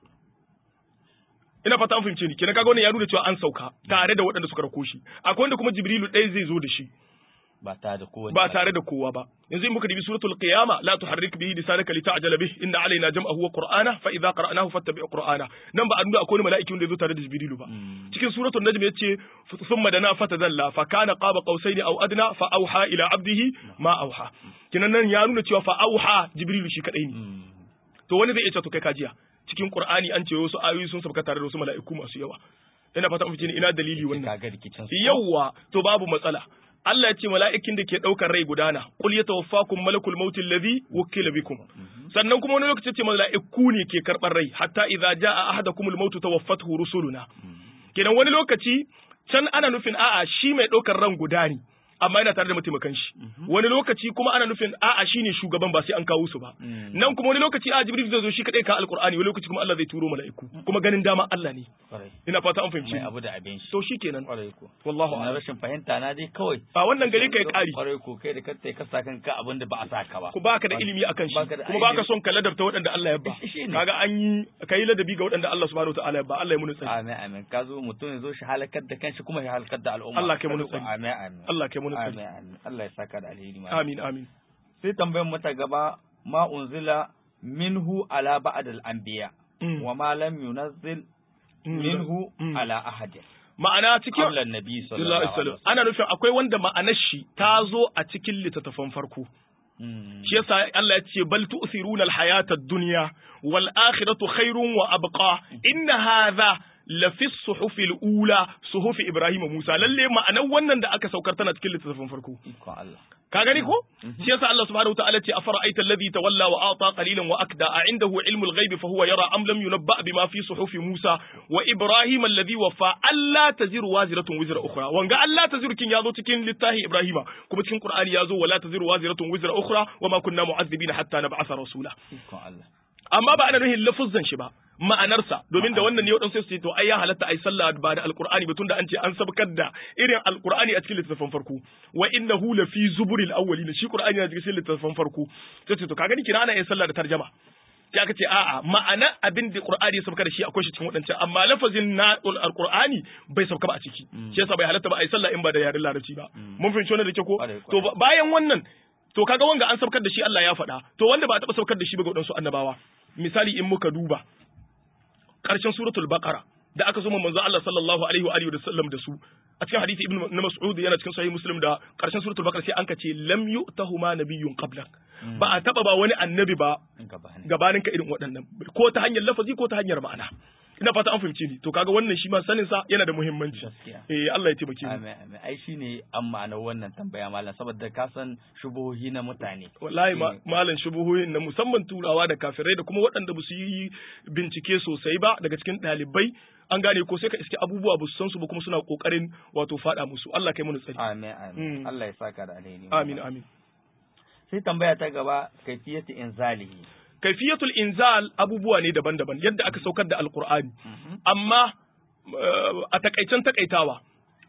ina fata an fahimce ni kenan kaga wannan ya nuna cewa an sauka tare da waɗanda suka rako shi akwai wanda kuma jibrilu ɗaya zai zo da shi ba tare da kowa ba tare da kowa ba yanzu in muka dibi suratul qiyama la tuharrik bihi lisanaka lita'jala bih inna alaina jam'ahu wa qur'ana fa idza qara'nahu fattabi' qur'ana nan ba a nuna akwai mala'iki wanda ya zo tare da jibrilu ba cikin suratul najm yace thumma dana fatadalla fa kana qaba qausaini aw adna fa auha ila abdihi ma auha kinan nan ya nuna cewa fa auha jibrilu shi kadai ne to wani zai iya cewa to kai kajiya cikin qur'ani an ce wasu ayoyi sun sabka tare da wasu mala'iku masu yawa ina fata mun fice ina dalili wannan kaga rikicin su yawa to babu matsala Allah ya ce mala'ikin da ke ɗaukar rai gudana, kul ya tawaffakum malakul mautin ladhi wukila bikum. Sannan kuma wani lokaci ce mala'iku ne ke karɓar rai, hatta idza jaa ahadakumul mautu tawaffathu rusuluna. Kenan wani lokaci can ana nufin a'a shi mai ɗaukar ran guda ne. amma yana tare da mataimakan shi wani lokaci kuma ana nufin a'a shine shugaban ba sai an kawo su ba nan kuma wani lokaci a jibril zai zo shi kadai ka alqur'ani wani lokaci kuma Allah zai turo mala'iku kuma ganin dama Allah ne ina fata an fahimci mai abu da abin shi to shikenan kwarai ko wallahu na a'lam rashin fahimta na dai kawai a wannan gari kai kari kwarai ko kai da kai ka sa kanka abin da ba a saka ba ku baka da ilimi akan shi Baka da kuma baka ilimi. son ka ladabta waɗanda Allah ya ba Shi ne. kaga an yi kai ladabi ga waɗanda Allah subhanahu wataala ya ba Allah ya muni tsari amin amin ka zo mutum ya zo shi halakar da kanshi kuma ya halakar da al'umma Allah kai mu Kwarai ko, nutsari. amin amin Allah kai muni amin tsari amin Allah ya saka da alheri ma amin amin sai tambayar mata gaba ma unzila minhu ala ba'd al-anbiya Mm. wa ma lam yunazzil Mm. minhu Mm. ala ahadin ma'ana cikin qabla an-nabi sallallahu sallallahu alaihi alaihi wasallam ana nufin akwai wanda ma'anar shi ta zo a cikin littattafan farko wasallam shi yasa Allah ya ce bal tu'thiruna al-hayata ad-dunya wal akhiratu khairun wa abqa inna hadha la fi suhufi al-ula suhufi Ibrahim wa Musa lalle ma'anar wannan da aka saukar tana cikin littattafan farko ikon Allah ka gani ko shi yasa Allah subhanahu wataala ce afara'aita alladhi tawalla wa ata qalilan wa akda a indahu ilmu al-ghaibi fa huwa yara am lam yunabba bima fi suhufi Musa wa Ibrahim alladhi wafa alla taziru waziratun wizra ukhra wanga alla taziru kin yazo cikin littafi Ibrahima kuma cikin Qur'ani yazo wala taziru waziratun wizra ukhra wa ma kunna mu'adhibina hatta nab'atha rasula ikon Allah amma ba ana nuhin lafuzzan shi ba ma'anarsa domin da wannan ne waɗansu sai su ce to ai ya halatta ai sallah ba da alqur'ani ba tunda an ce an sabkar da irin alqur'ani a cikin littattafan farko wa innahu la fi zuburil awwalin shi qur'ani na cikin littattafan farko sai ce to ka gani kina ana yin sallah da tarjama sai aka ce a'a ma'ana abin da qur'ani ya sabka da shi akwai shi cikin waɗancan amma lafazin na alqur'ani bai sabka ba a ciki shi yasa bai halatta ba ai sallah in ba da yaren larabci ba mun fahimci wannan da ke ko Kwarai, to kwarai. bayan wannan to kaga wanga an sabkar da shi Allah ya faɗa to wanda ba a taɓa sabkar da shi ba ga waɗansu annabawa misali in muka duba ƙarshen suratul baqara da aka zo manzo Allah sallallahu alaihi wa alihi wa sallam da su a cikin hadisi ibn na mas'ud yana cikin sahih muslim da ƙarshen suratul baqara sai an ka ce lam yu'tahuma nabiyyun qablak ba a taɓa ba wani annabi ba in ka bani gabanin ka irin waɗannan ko ta hanyar lafazi ko ta hanyar ma'ana ina fata an fahimce ni to kaga wannan shi ma sanin sa yana da muhimmanci Gaskiya. eh Allah ya taimake mu amin amin ai shine an ma'anar wannan tambaya malam saboda ka san shubuhohi na mutane wallahi ma- Eh, malam shubuhoyin na musamman turawa da kafirai da kuma waɗanda ba su yi bincike sosai ba daga cikin ɗalibai an gane ko sai ka iske abubuwa ba su san su ba kuma suna kokarin wato faɗa musu Allah kai mana tsari amin amin Mm. Allah ya saka da alheri amin amin sai tambaya ta gaba kaifiyatu inzalihi kaifiyatul inzal abubuwa ne daban-daban yadda aka saukar da alqur'ani amma eh, a takaicen takaitawa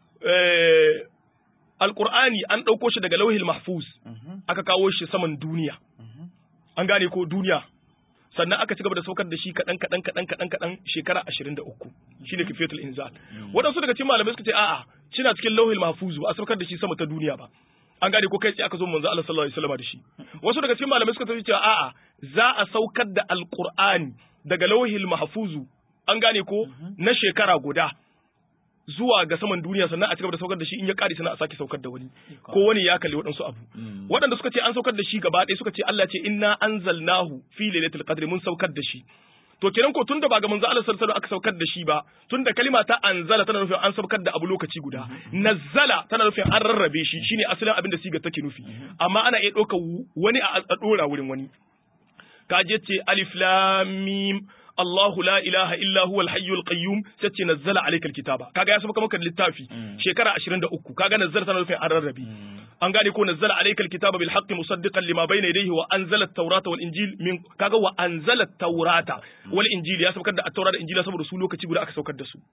eh, alqur'ani an ɗauko shi daga lauhil mahfuz Mhm, aka kawo shi saman duniya mhm. an gane ko duniya sannan aka ci gaba da saukar da shi kaɗan kaɗan kaɗan kaɗan kaɗan shekara ashirin da uku shi ne kifiyatul inzal waɗansu daga cikin malamai suka ce a'a cina cikin lauhil mahfuzu a saukar da shi sama ta duniya ba an gane ko kai sai aka zo manzo Allah sallallahu alaihi wasallam da shi wasu daga cikin malamai suka ce a'a za a saukar da alqur'ani daga lauhil mahfuzu an gane ko na shekara guda zuwa ga saman duniya sannan a cigaba da saukar da shi in ya kare sannan a sake saukar da wani ko wani ya kalli waɗansu abu Mm. waɗanda suka ce an saukar da shi gaba ɗaya suka ce Allah ce inna anzalnahu fi lailatul qadri mun saukar da shi to kenan ko tunda ba ga manzo Allah sallallahu alaihi wasallam aka saukar da shi ba tunda kalima ta anzala tana nufin an saukar da abu lokaci guda nazzala tana nufin an rarrabe shi shine asalin abin da siga take nufi amma ana iya ɗaukar wani a a ɗora wurin wani kaje ce alif lam mim Allahu la ilaha illa huwal hayyul qayyum sai ce nazzala alaykal kitaba kaga ya saba maka littafi Mm. shekara 23 kaga nazzala tana nufin an rarrabe Mm. an gane ko nazzala alaykal kitaba bil haqqi musaddiqan lima bayna yadayhi wa anzala at-taurata wal injil min kaga wa anzala at-taurata wal injil ya saukar da at-taurata da injila saboda su lokaci guda aka saukar da su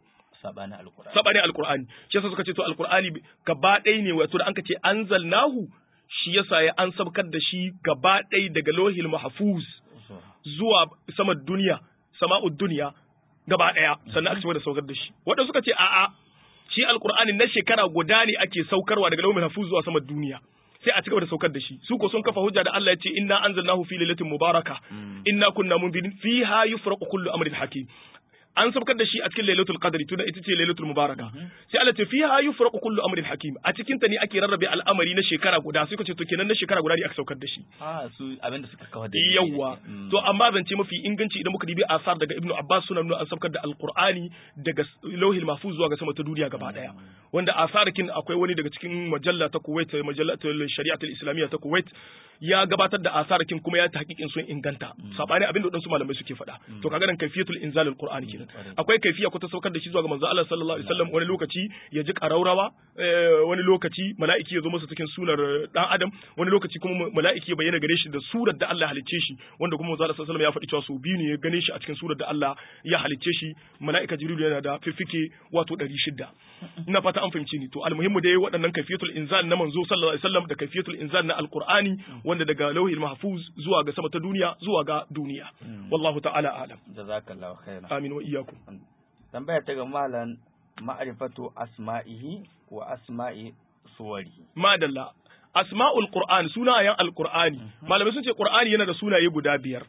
sabani alqur'ani sabanin alqur'ani shi yasa suka ce to alqur'ani gaba ɗaya ne wato da an ka ce anzalnahu shi yasa ya an sabkar da shi gaba ɗaya daga lohil mahfuz zuwa sama duniya sama'ud duniya gaba ɗaya sannan aka ci da saukar da shi waɗanda suka ce a'a shi alqur'ani na shekara guda ne ake saukarwa daga lohil mahfuz zuwa sama duniya sai a cigaba da saukar da shi su ko sun kafa hujja da Allah ya ce inna anzalnahu fi lailatin mubaraka inna kunna munzirin fiha yufraqu kullu amrin hakim an saukar da shi a cikin lailatul qadri tunda ita ce lailatul mubaraka sai Allah ce fiha yufraqu kullu amrin hakim a cikin ta ne ake rarrabe al'amari na shekara guda sai ku ce to kenan na shekara guda ne aka saukar da shi ah su abinda suka kawo da yawa to amma zance mafi inganci idan muka dibi asar daga ibnu abbas suna nuna an saukar da alqur'ani daga lauhil mahfuz zuwa ga sama ta duniya gaba daya wanda asarakin akwai wani daga cikin majalla ta kuwait majallatul shari'atul islamiyya ta kuwait ya gabatar da asarakin kuma ya ta hakikin sun inganta sabani abin da wadansu malamai suke faɗa to kaga nan kaifiyatul inzalul qur'ani kenan akwai kaifiya ko ta saukar da shi zuwa ga manzo Allah sallallahu alaihi wasallam wani lokaci ya ji karaurawa wani lokaci mala'iki ya zo masa cikin sunar dan adam wani lokaci kuma mala'iki ya bayyana gare shi da surar da Allah halicce shi wanda kuma manzo Allah sallallahu alaihi wasallam ya faɗi cewa su biyu ne ya gane shi a cikin surar da Allah ya halicce shi mala'ika jibril yana da fifike wato 600 ina fata an fahimci ni to almuhimmu dai waɗannan kaifiyatul inzal na manzo sallallahu alaihi wasallam da kaifiyatul inzal na alqur'ani wanda daga lauhil mahfuz zuwa ga sama ta duniya zuwa ga duniya wallahu ta'ala alam jazakallahu khairan amin wa iyyakum tambaya ta ga malam ma'rifatu asma'ihi wa asma'i suwarihi madalla asma'ul qur'an sunayen alqur'ani malamai sun ce qur'ani yana da sunaye guda biyar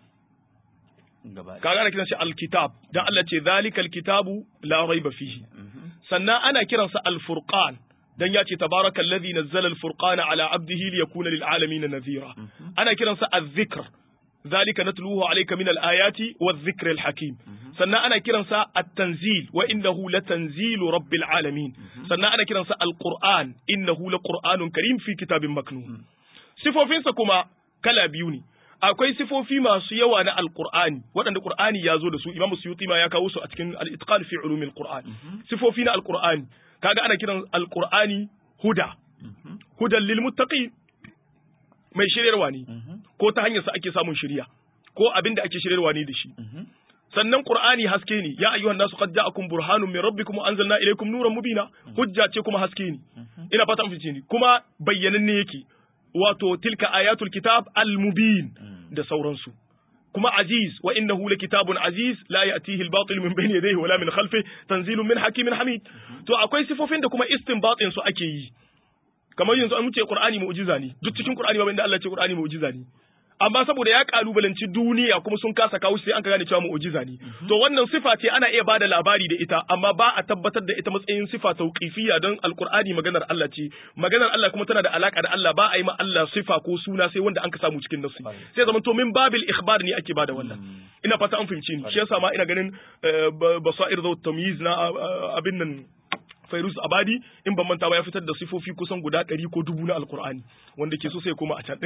kaga ana kiransa alkitab dan Allah ce zalikal kitabu la raiba fihi sannan ana kiransa alfurqan dan ya ce tabaraka alladhi nazzala alfurqana ala abdihi liyakuna lil alamin nadhira ana kiransa adh-dhikr ذلك نتلوه عليك من الآيات والذكر الحكيم سنة أنا كرنسا التنزيل وإنه لتنزيل رب العالمين سنة أنا كرنسا القرآن إنه لقرآن كريم في كتاب مكنون صفوفين سكما كلا بيوني akwai sifofi masu yawa na alqur'ani waɗanda qur'ani ya zo da su imamu suyuti ma ya kawo su a cikin al-itqan fi ulumil qur'an sifofi na alqur'ani kaga ana kiran alqur'ani huda hudan lil muttaqin mai shiryarwa ne ko ta hanyar sa ake samun shirya ko abin da ake shiryarwa ne da shi sannan qur'ani haske ne ya ayyuhan nasu qad ja'akum burhanun min rabbikum wa anzalna ilaykum nuran mubina hujja ce kuma haske ne ina fata an fice ni kuma bayyananne yake wato tilka ayatul kitab al-mubin da sauransu kuma aziz wa innahu kitabun aziz la ya'tihi al-batil min bayni yadayhi wala min khalfihi tanzilun min hakimin hamid to akwai sifofin da kuma istinbatin su ake yi kamar yanzu an ce Qur'ani mu'jiza ne duk cikin Qur'ani babu inda Allah ce Qur'ani mu'jiza ne amma saboda ya kalubalanci duniya kuma sun kasa kawo sai an ka gane cewa mu'jiza ne to wannan sifa ce ana iya bada labari da ita amma ba a tabbatar da ita matsayin sifa tauqifiyya don alqur'ani maganar Allah ce maganar Allah kuma tana da alaka da Allah ba a yi ma Allah sifa ko suna sai wanda an ka samu cikin nasu sai zaman to min babil ikhbar ne ake bada wannan ina fata an fahimci ni shi yasa ma ina ganin basair zawt tamyiz na abin nan Fairuz Abadi in ban manta ba ya fitar da sifofi kusan guda ɗari ko dubu na Alkur'ani wanda ke so sai koma a can.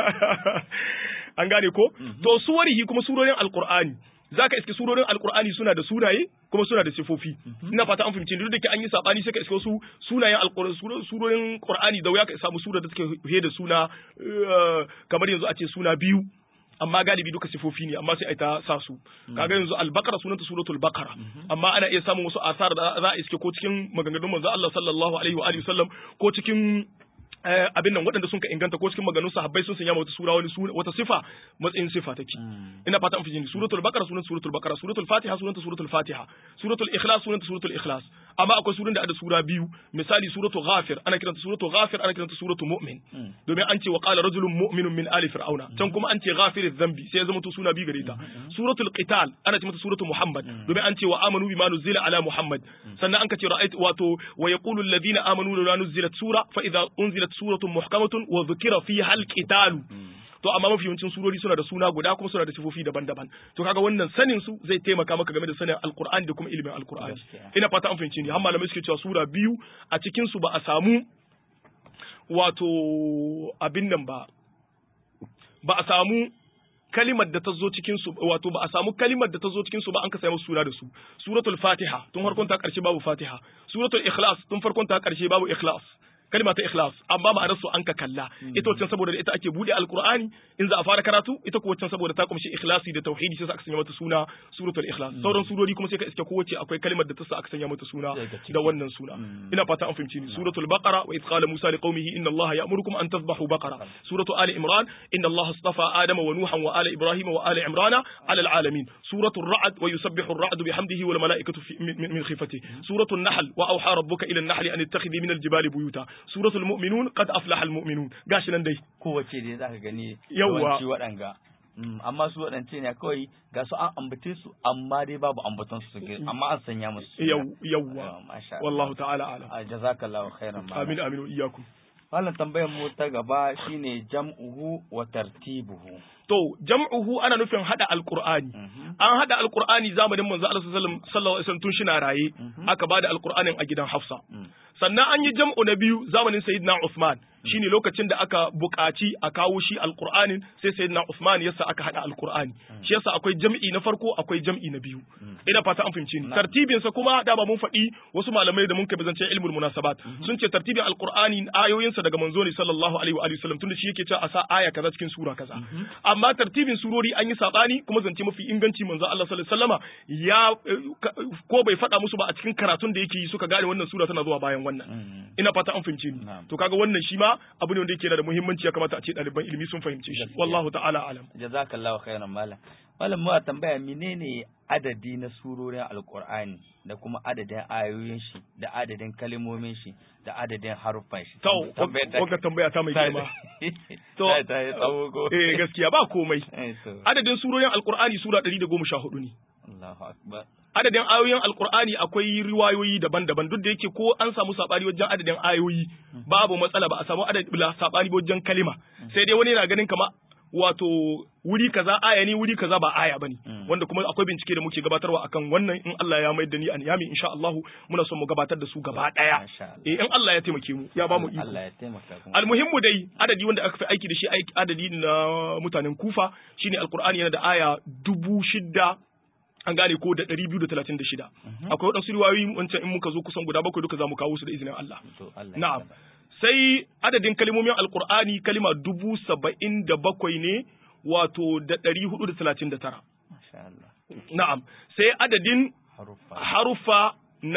An gane ko? To suwarihi kuma surorin Alkur'ani. Za ka iske surorin Alkur'ani suna da sunaye kuma suna da sifofi. Ina fata an fahimci duk da ke an yi sabani sai ka iske wasu sunayen surorin Qur'ani da wuya ka samu sura da take he da suna kamar yanzu a ce suna biyu amma galibi duka sifofi ne amma sai a ta sa su kaga yanzu al-baqara sunanta suratul baqara amma ana iya samun wasu asar da za a iske ko cikin maganganun manzo Allah sallallahu alaihi wa alihi wasallam ko cikin abin nan waɗanda sun ka inganta ko cikin maganganun sahabbai sun sanya wata sura wani wata sifa matsayin sifa take ina fata an fi jini suratul baqara sunanta suratul baqara suratul fatiha sunanta suratul fatiha suratul ikhlas sunanta suratul ikhlas amma akwai surun da ada sura biyu misali suratul ghafir ana kiranta suratul ghafir ana kiranta suratul mu'min domin an ce wa qala rajulun mu'minun min ali fir'auna can kuma an ce ghafiriz dhanbi sai ya zama to suna biyu gare ta suratul qital ana ce mata suratul muhammad domin an ce wa amanu bima nuzila ala muhammad sannan an ka ce ra'ayt wato wa yaqulu alladhina amanu la nuzilat sura fa idza unzilat suratun muhkamatun wa dhukira fiha al-qital to amma mafi yawancin surori suna da suna guda kuma suna da sifofi daban-daban to kaga wannan sanin su zai taimaka maka game da sanin alqur'ani da kuma ilimin alqur'ani ina fata an fahimci ni har malamai suke cewa sura biyu a cikin su ba a samu wato abin nan ba ba a samu kalimar da ta zo cikin su wato ba a samu kalimar da ta zo cikin su ba an ka samu suna da su suratul fatiha tun farkon ta karshe babu fatiha suratul ikhlas tun farkon ta karshe babu ikhlas kalma ta ikhlas amma ma'anar su an ka kalla ita wacce saboda ita ake bude alqur'ani in za a fara karatu ita ko wacce saboda ta kumshi ikhlasi da tauhidi sai aka sanya mata suna suratul ikhlas sauran surori kuma sai ka iske kowace akwai kalmar da ta sa aka sanya mata suna da wannan suna ina fata an fahimci ni suratul baqara wa idh qala musa liqaumihi inna allaha ya'murukum an tadhbahu baqara suratul ali imran inna allaha astafa adama wa nuhan wa ala ibrahima wa ala imrana ala alalamin suratul ra'd wa yusabbihu ar-ra'du bihamdihi wal malaikatu min khifatihi suratul nahl wa awha rabbuka ila an-nahli an ittakhidhi min al-jibali buyuta suratul mu'minun qad aflaha al-mu'minun gashi nan dai kowace dai zaka gani Yawwa. yawanci waɗanga Mm, amma su waɗance ne kawai ga su an ambace su amma dai babu ambaton su suke amma an sanya musu suna. Yaw- yawwa Ah, masha Allah. wallahu ta'ala alam Ah, jazakallahu khairan malam. amin amin wa iyyakum Wannan tambayar mu ta gaba shine jam'uhu wa tartibuhu. to jam'uhu ana nufin hada alqur'ani Mhm. an hada alqur'ani zamanin manzo Allah sallallahu alaihi wasallam tun shina raye Mhm. aka bada alqur'anin a gidan Hafsa Mm. sannan an yi jam'u na biyu zamanin sayyidina Uthman shine lokacin da aka buƙaci a kawo shi alqur'anin sai sayyidina Uthman yasa aka hada alqur'ani shi yasa akwai jam'i na farko akwai jam'i na biyu ina fata an fahimci ni Na. tartibin sa kuma da ba mun faɗi wasu malamai da mun kai bazance ilmul munasabat sun ce tartibin alqur'ani ayoyin sa daga manzo ne sallallahu alaihi wa alihi wasallam tunda shi yake cewa a sa aya kaza cikin sura kaza amma tartibin surori an yi sabani kuma zance mafi inganci manzo Allah sallallahu alaihi wasallama ya eh, ka- ko bai faɗa musu ba a cikin karatun da yake yi suka gane wannan sura tana zuwa bayan wannan Mm. ina fata an fahimce ni Na'am. to kaga wannan shi ma abu ne wanda yake da muhimmanci ya kamata a ce ɗaliban ilimi sun fahimce shi Gaskiya. wallahu ta'ala alam Jazakallahu khairan malam. Malam mu a tambaya menene adadi na surorin Alƙur'ani da kuma adadin ayoyin shi da adadin kalmomin shi da adadin haruffan shi. to Tambayar ta- wagga tambaya ta mai ta- girma To- ta ta yi tsawo ko? eh gaskiya ba komai Eh, to. adadin surorin alqur'ani sura 114 ne Allahu akbar. adadin ayoyin alkur'ani akwai riwayoyi daban-daban duk da yake ko an samu sabani wajen adadin ayoyi babu matsala ba a samu adadin sabani wajen kalima sai dai wani yana ganin kama wato wuri kaza aya ne wuri kaza ba aya bane Mm. wanda kuma akwai bincike da muke gabatarwa akan wannan in Allah ya maida ni an yami insha Allah muna son mu gabatar da su gaba daya Masha Allah. eh in Allah ya taimake mu ya ba mu iko Allah ya taimaka kuma. almuhimmu dai adadi wanda aka fi aiki da shi aiki- adadi na mutanen kufa shine alkur'ani yana da aya dubu shida an gane ko da ɗari biyu da talatin da shida akwai waɗansu riwayoyi wancan in muka zo kusan guda bakwai duka za mu kawo su da izinin Allah To Allah ya na'am taimaka. sai adadin kalmomin alkur'ani kalima dubu saba'in da bakwai ne wato da ɗari hudu da talatin da tara Masha Allah. na'am sai adadin Haruffa. harufa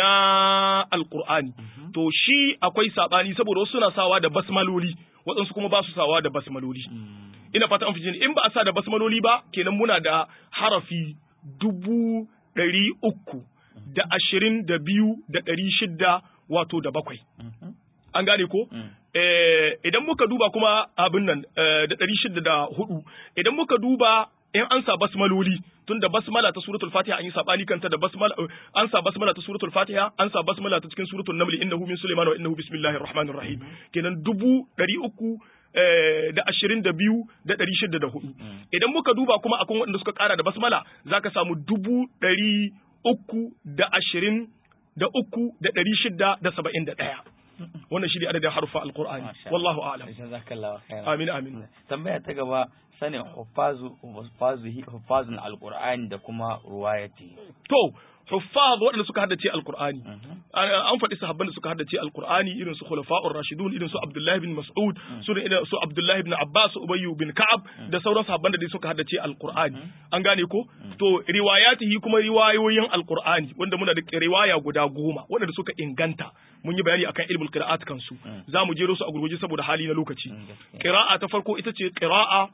na alkur'ani to shi akwai sabani saboda wasu suna sawa da basmaloli waɗansu kuma ba su sawa da basmaloli Mm. ina fata an fi in ba a sa da basmaloli ba kenan muna da harafi dubu ɗari uku da ashirin da biyu da ɗari shidda wato da bakwai Mhm. an gane ko Mm. Eh, idan muka duba kuma abin nan eh, da ɗari shida da hudu idan muka duba in an sa basmaloli tun da basmala ta suratul fatiha an yi sabani kanta da basmala eh, an sa basmala ta suratul fatiha an sa basmala ta cikin suratul naml innahu min sulaiman wa innahu bismillahir rahmanir rahim kenan dubu ɗari uku eh, da ashirin da biyu da ɗari shida da hudu idan muka duba kuma akwai waɗanda suka ƙara da basmala zaka samu dubu ɗari uku da ashirin da uku da ɗari shida da saba'in da ɗaya wannan shi ne adadin harfa alqur'ani Masha wallahu a'lam Jazakallahu khairan. amin amin tambaya ta gaba sanin hufazu hufazu hufazun alqur'ani da kuma ruwayati to huffaz waɗanda suka haddace alqur'ani Mhm. an an faɗi sahabban da suka haddace alqur'ani irin su khulafa'ur rashidun irin su abdullahi bin mas'ud su irin su abdullahi bin abbas ubayyu bin ka'ab da sauran sahabban da dai suka haddace alqur'ani an gane ko to riwayatihi kuma riwayoyin alqur'ani wanda muna da riwaya guda goma waɗanda suka inganta mun yi bayani akan ilmul qira'at kansu za mu jero su a gurguje saboda hali na lokaci Mm, gaskiya. qira'a ta farko ita ce qira'a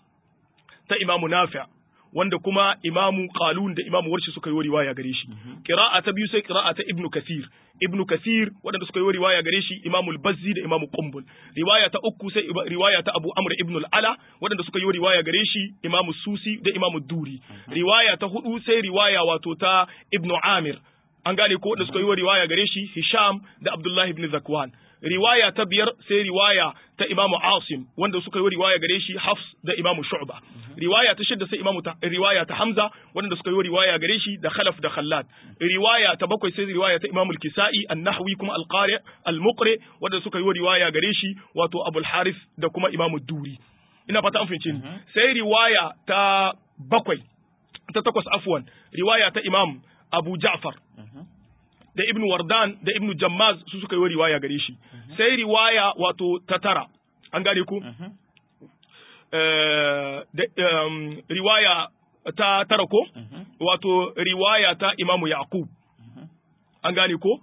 ta imamu nafi' wanda kuma imamu qalun da imamu warshi suka yi riwaya gare shi qira'a ta biyu sai qira'a ta ibnu kathir ibnu kathir wadanda suka yi riwaya gare shi imamu al-bazzi da imamu qumbul riwaya ta uku sai iba- riwaya ta abu amr ibn al-ala wadanda suka yi riwaya gare shi imamu susi da imamu duri riwaya ta hudu sai riwaya wato ta ibnu amir an gane ko da suka yi wa riwaya gare shi Hisham da Abdullahi ibn Zakwan riwaya ta biyar sai riwaya ta Imamu Asim wanda suka yi riwaya gare shi Hafs da Imamu Shu'ba riwaya ta shidda sai Imamu ta, riwaya ta Hamza wanda suka yi riwaya gare shi da Khalaf da Khallad riwaya ta bakwai sai riwaya ta Imamu Al-Kisa'i An-Nahwi kuma Al-Qari Al-Muqri wanda suka yi riwaya gare shi wato Abul Harith da kuma Imamu Duri ina fata an fahimce ni sai riwaya ta bakwai ta takwas afwan riwaya ta Imam Abu Ja'far da Ibn Wardan da Ibn Jammaz su suka yi riwaya gare shi sai riwaya wato ta tara an gane ku riwaya ta tara ko wato riwaya ta imamu yaqub an gane ko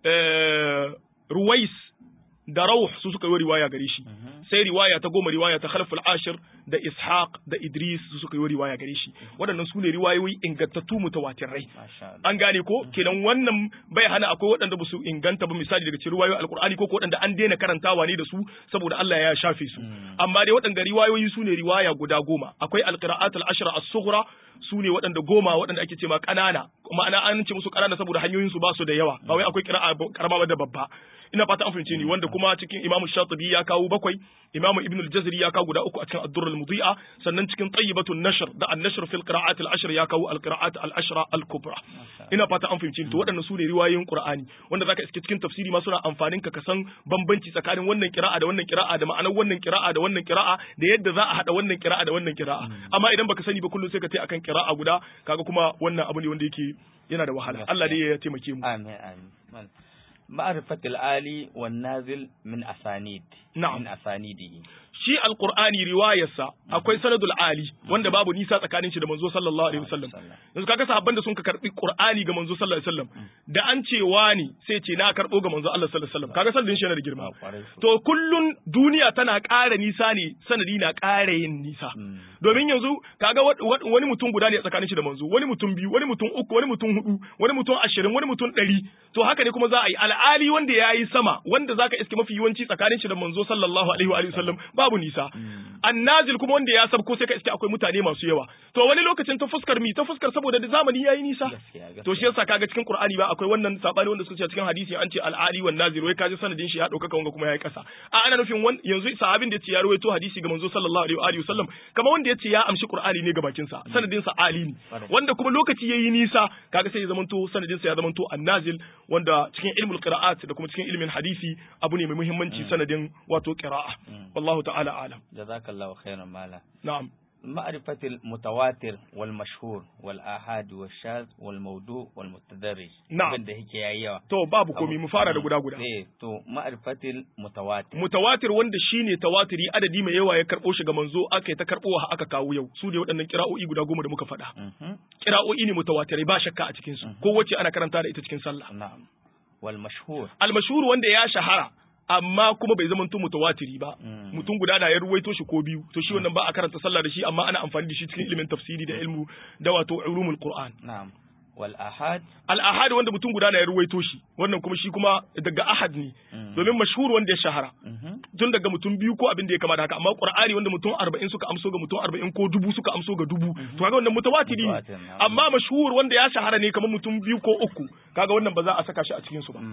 ruwais da rauh su suka yi riwaya gare shi sai riwaya ta goma riwaya ta khalful ashir da ishaq da idris su suka yi riwaya gare shi waɗannan su ne riwayoyi ingantattu mutawatirai an gane ko kenan wannan bai hana akwai waɗanda ba su inganta ba misali daga cikin riwayoyin alqur'ani ko ko waɗanda an daina karantawa ne da su saboda Allah ya shafe su amma dai waɗanda riwayoyi su ne riwaya guda goma akwai alqira'at al-ashra as-sughra su ne waɗanda goma waɗanda ake ce ma ƙanana ma'ana an ce musu ƙanana saboda hanyoyin su ba su da yawa ba wai akwai qira'a karama da babba ina fata an fahimce ni wanda kuma cikin Imam Shatibi ya kawo bakwai Imam Ibn al-Jazri ya kawo guda uku a cikin Ad-Durr al-Mudhi'a sannan cikin Tayyibatun Nashr da An-Nashr fil Qira'at al-Ashr ya kawo al-Qira'at al-Ashra al-Kubra ina fata an fahimce ni to waɗannan su ne riwayoyin Qur'ani wanda zaka iske cikin tafsiri ma suna amfanin ka san bambanci tsakanin wannan qira'a da wannan qira'a da ma'anar wannan qira'a da wannan qira'a da yadda za a hada wannan qira'a da wannan qira'a amma idan baka sani ba kullum sai ka tai akan qira'a guda kaga kuma wannan abu ne wanda yake yana da wahala Allah dai ya taimake mu amin amin معرفة الآلي والنازل من أسانيد نعم من أسانيده shi alqur'ani riwayarsa akwai sanadul ali wanda babu nisa tsakanin shi da manzo sallallahu alaihi wasallam yanzu kaga sahabban da sun ka karbi qur'ani ga manzo sallallahu alaihi wasallam da an ce wani sai ce na karbo ga manzo Allah sallallahu alaihi wasallam kaga sanadin shi yana da girma to kullun duniya tana ƙara nisa ne sanadi na ƙara yin nisa domin yanzu kaga wani mutum guda ne a tsakanin shi da manzo wani mutum biyu wani mutum uku wani mutum hudu wani mutum ashirin wani mutum ɗari to haka ne kuma za a yi al'ali wanda ya yi sama wanda zaka iske mafi yawanci tsakanin shi da manzo sallallahu alaihi wa sallam babu nisa annazil kuma wanda ya sabko sai ka iske akwai mutane masu yawa to wani lokacin ta fuskar mi ta fuskar saboda da zamani yayi nisa to shi yasa kaga cikin qur'ani ba akwai wannan sabani wanda suka ce cikin hadisi an ce al'ali wan nazil wai kaji sanadin shi ya dauka wanga kuma yayi kasa a ana nufin yanzu sahabin da ya ce ya rawaito hadisi ga manzo sallallahu alaihi wa sallam kamar wanda ya ce ya amshi qur'ani ne ga bakin sa sanadin sa ali ne wanda kuma lokaci yayi nisa kaga sai ya zamanto sanadin sa ya zamanto annazil wanda cikin ilmul qira'at da kuma cikin ilmin hadisi abu ne mai muhimmanci sanadin wato qira'a wallahu ta'ala alam jazakallahu khairan mala na'am معرفة المتواتر والمشهور والآحاد والشاذ والموضوع والمتدرج نعم abin da yake yayi yawa to babu komi mu fara da guda guda eh to ma'rifatil mutawatir mutawatir wanda shine tawatiri adadi mai yawa ya karbo shi ga manzo aka yi ta karbo aka kawo yau su ne waɗannan kira'o'i guda goma da muka faɗa kira'o'i ne mutawatirai ba shakka a cikin su ko wacce ana karanta da ita cikin sallah na'am wal mashhur al mashhur wanda ya shahara amma kuma bai zama mutum mutawatiri ba mutum guda na ya ruwaito shi ko biyu to shi wannan ba a karanta sallah da shi amma ana amfani da shi cikin ilimin tafsiri da ilmu da wato ulumul qur'an na'am wal ahad al ahad wanda mutum guda na ya ruwaito shi wannan kuma shi kuma daga ahad ne domin mashhur wanda ya shahara tun daga mutum biyu ko abin da ya kama da haka amma qur'ani wanda mutum 40 suka amso ga mutum 40 ko dubu suka amso ga dubu to kaga wannan mutawatiri ne amma mashhur wanda ya shahara ne kamar mutum biyu ko uku kaga wannan ba za a saka shi a cikin su ba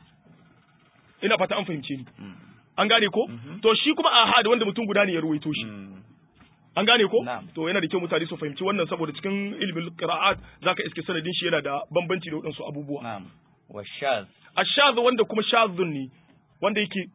ina fata an fahimce ni an gane ko to shi kuma ahad wanda mutum guda ne ya ruwaito shi an gane ko to yana da kyau mutane su fahimci wannan saboda cikin ilimin qira'at zaka iske sanadin shi yana da bambanci da wadansu abubuwa na'am wa shaz ashaz wanda kuma shazun ne wanda yake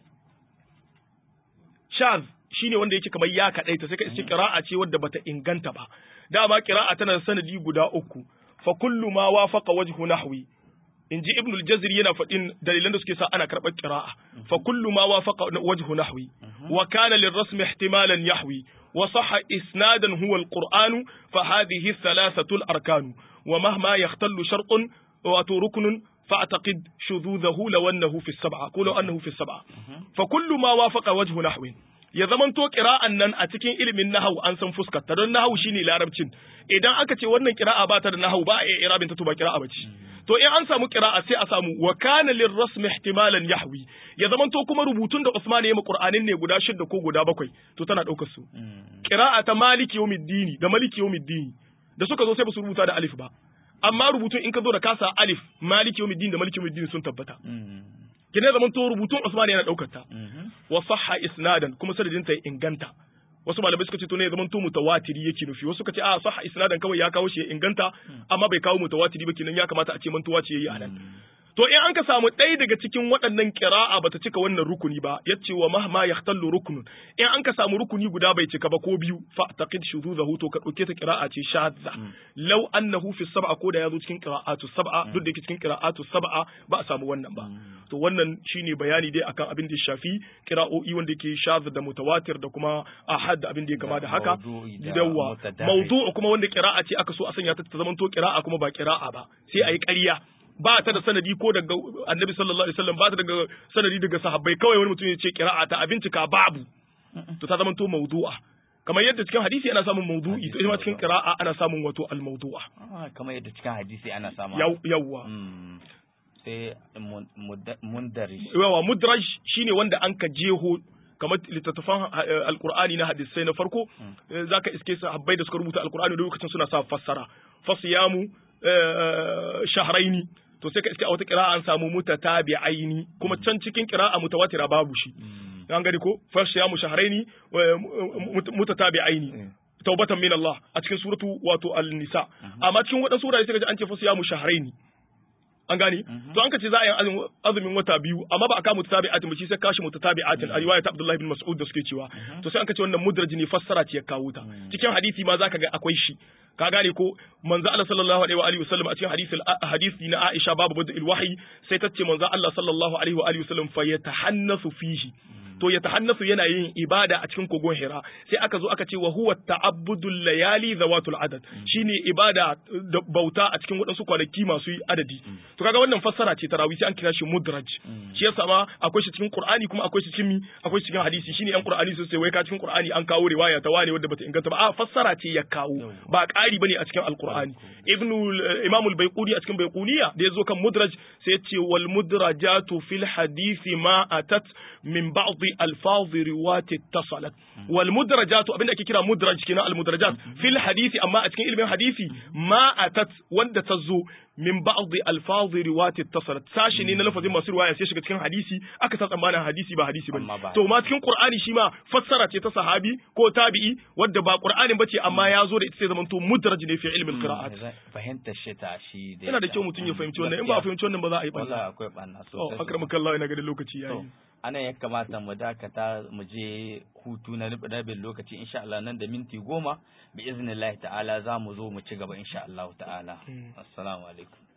shaz shine wanda yake kamar ya kadaita sai ka iske qira'a ce wadda bata inganta ba dama qira'a tana da sanadi guda uku fa kullu ma wafaqa wajhu nahwi in ji ibnul jazri yana faɗin dalilan da suke sa ana karɓar qira'a fa kullu ma wafaqa wajhu nahwi wa kana lirrasm ihtimalan yahwi wa sahha isnadan huwa alqur'anu fa hadhihi thalathatu alarkan wa mahma yahtallu shartun wa ruknun فاعتقد شذوذه لو انه في السبعه قولوا انه في السبعه فكل ما وافق وجه نحو ya zamanto kira'an nan a cikin ilimin nahau an san fuskar ta don nahau shine larabcin idan aka ce wannan kira'a ba ta da nahau ba a iya irabin ta to ba kira'a bace to in an samu kira'a sai a samu wa kana lirrasmi ihtimalan yahwi ya zamanto kuma rubutun da Usman ya yi Qur'anin ne guda shida ko guda bakwai to tana daukar su kira'a ta maliki yawmiddini da maliki yawmiddini da suka zo sai ba su rubuta da alif ba amma rubutun in ka zo da kasa alif maliki yawmiddin da maliki yawmiddin sun tabbata kine zaman to rubutun Usman yana daukar ta wa sahha isnadan kuma sanadin ta inganta wasu malamai suka ce to ne zaman to mutawatiri yake nufi wasu suka ce a sahha isnadan kawai ya kawo shi ya inganta amma bai kawo mutawatiri ba kenan ya kamata a ce mantuwa ce yayi anan to in an ka samu ɗaya daga cikin waɗannan ƙira'a bata cika wannan rukuni ba yace wa mahma yahtallu ruknun in an ka samu rukuni guda bai cika ba ko biyu fa taqid shuzuzahu to ka ɗauke ta ƙira'a ce shadza law annahu fi sab'a ko da yazo cikin qira'atu sab'a duk da yake cikin qira'atu sab'a ba a samu wannan ba to wannan shine bayani dai akan abin da ya shafi qira'o'i wanda yake shadz da mutawatir da kuma ahad da abin da ya kama da haka dawa mawdu'u kuma wanda qira'a ce aka so a sanya ta ta zamanto qira'a kuma ba qira'a ba sai ayi ƙarya ba ta da sanadi ko daga annabi sallallahu alaihi wasallam ba ta daga sanadi daga sahabbai kawai wani mutum ya ce qira'a ta abincika babu to ta zamanto mawdu'a kamar yadda cikin hadisi ana samun mawdu'i to ita ma cikin qira'a ana samun wato al-mawdu'a kamar yadda cikin hadisi ana samu yawwa sai mundarij yawa mudraj shine wanda an ka jeho kamar littattafan alkur'ani na hadisai na farko zaka iske sahabbai da suka rubuta alkur'ani da lokacin suna sa fassara fasiyamu shahraini to sai ka iske a wata kira'a an samu mutatabi'aini kuma can cikin kira'a mutawatira babu shi an gani ko fasiyamu shahraini mutatabi'aini taubatan min Allah a cikin suratu wato al-nisa amma cikin wadansu wurare sai ka ji an ce fasiyamu shahraini an gane to an ka ce za a yi azumin wata biyu amma ba a kama mutatabi'atin ba shi sai kashi mutatabi'atin a riwayat Abdullah bin Mas'ud da suke cewa to sai an ka ce wannan mudraj ne fassara ce ya kawo ta cikin hadisi ma zaka ga akwai shi ka gane ko manzo Allah sallallahu alaihi wa alihi wasallam a cikin hadisi hadisi na Aisha babu badil wahyi sai ta ce manzo Allah sallallahu alaihi wa alihi wasallam fa yatahannasu fihi to ya tahannasu yana yin ibada a cikin kogon Hira sai aka zo aka ce wa huwa ta'abbudul layali zawatul adad shine ibada da bauta a cikin waɗansu kwanaki masu adadi to kaga wannan fassara ce tarawih sai an kira shi mudraj shi yasa ma akwai shi cikin Qur'ani kuma akwai shi cikin akwai shi cikin hadisi shine yan Qur'ani su sai wai ka cikin Qur'ani an kawo riwaya ta wane wadda bata inganta ba a fassara ce ya kawo ba ƙari bane a cikin Al-Qur'ani Ibn Imam al-Baiquni a cikin Baiquniya da yazo kan mudraj sai ya ce wal mudrajatu fil hadisi ma atat min ba'd alfaz riwati tasalat wal mudrajat abinda ake kira mudraj kenan al mudrajat fil hadisi amma a cikin ilmin hadisi ma atat wanda ta zo min ba'd alfaz riwati tasalat sashi ne na lafazin masu riwaya sai shiga cikin hadisi aka sa tsammanin hadisi ba hadisi bane to ma cikin qur'ani shi ma fassara ce ta sahabi ko tabi'i wadda ba qur'anin bace amma ya zo da ita sai zaman to mudraj ne fi ilmin qira'at fahimtar shi ta shi yana da kyau mutum ya fahimci wannan in ba a fahimci wannan ba za a yi wallahi akwai banna sosai akramakallahu ina ga lokaci yayi anan ya kamata mu dakata mu je hutu na rabin lokaci insha Allah nan da minti goma bi iznillahi ta'ala za mu zo mu ci gaba insha Allah ta'ala assalamu alaikum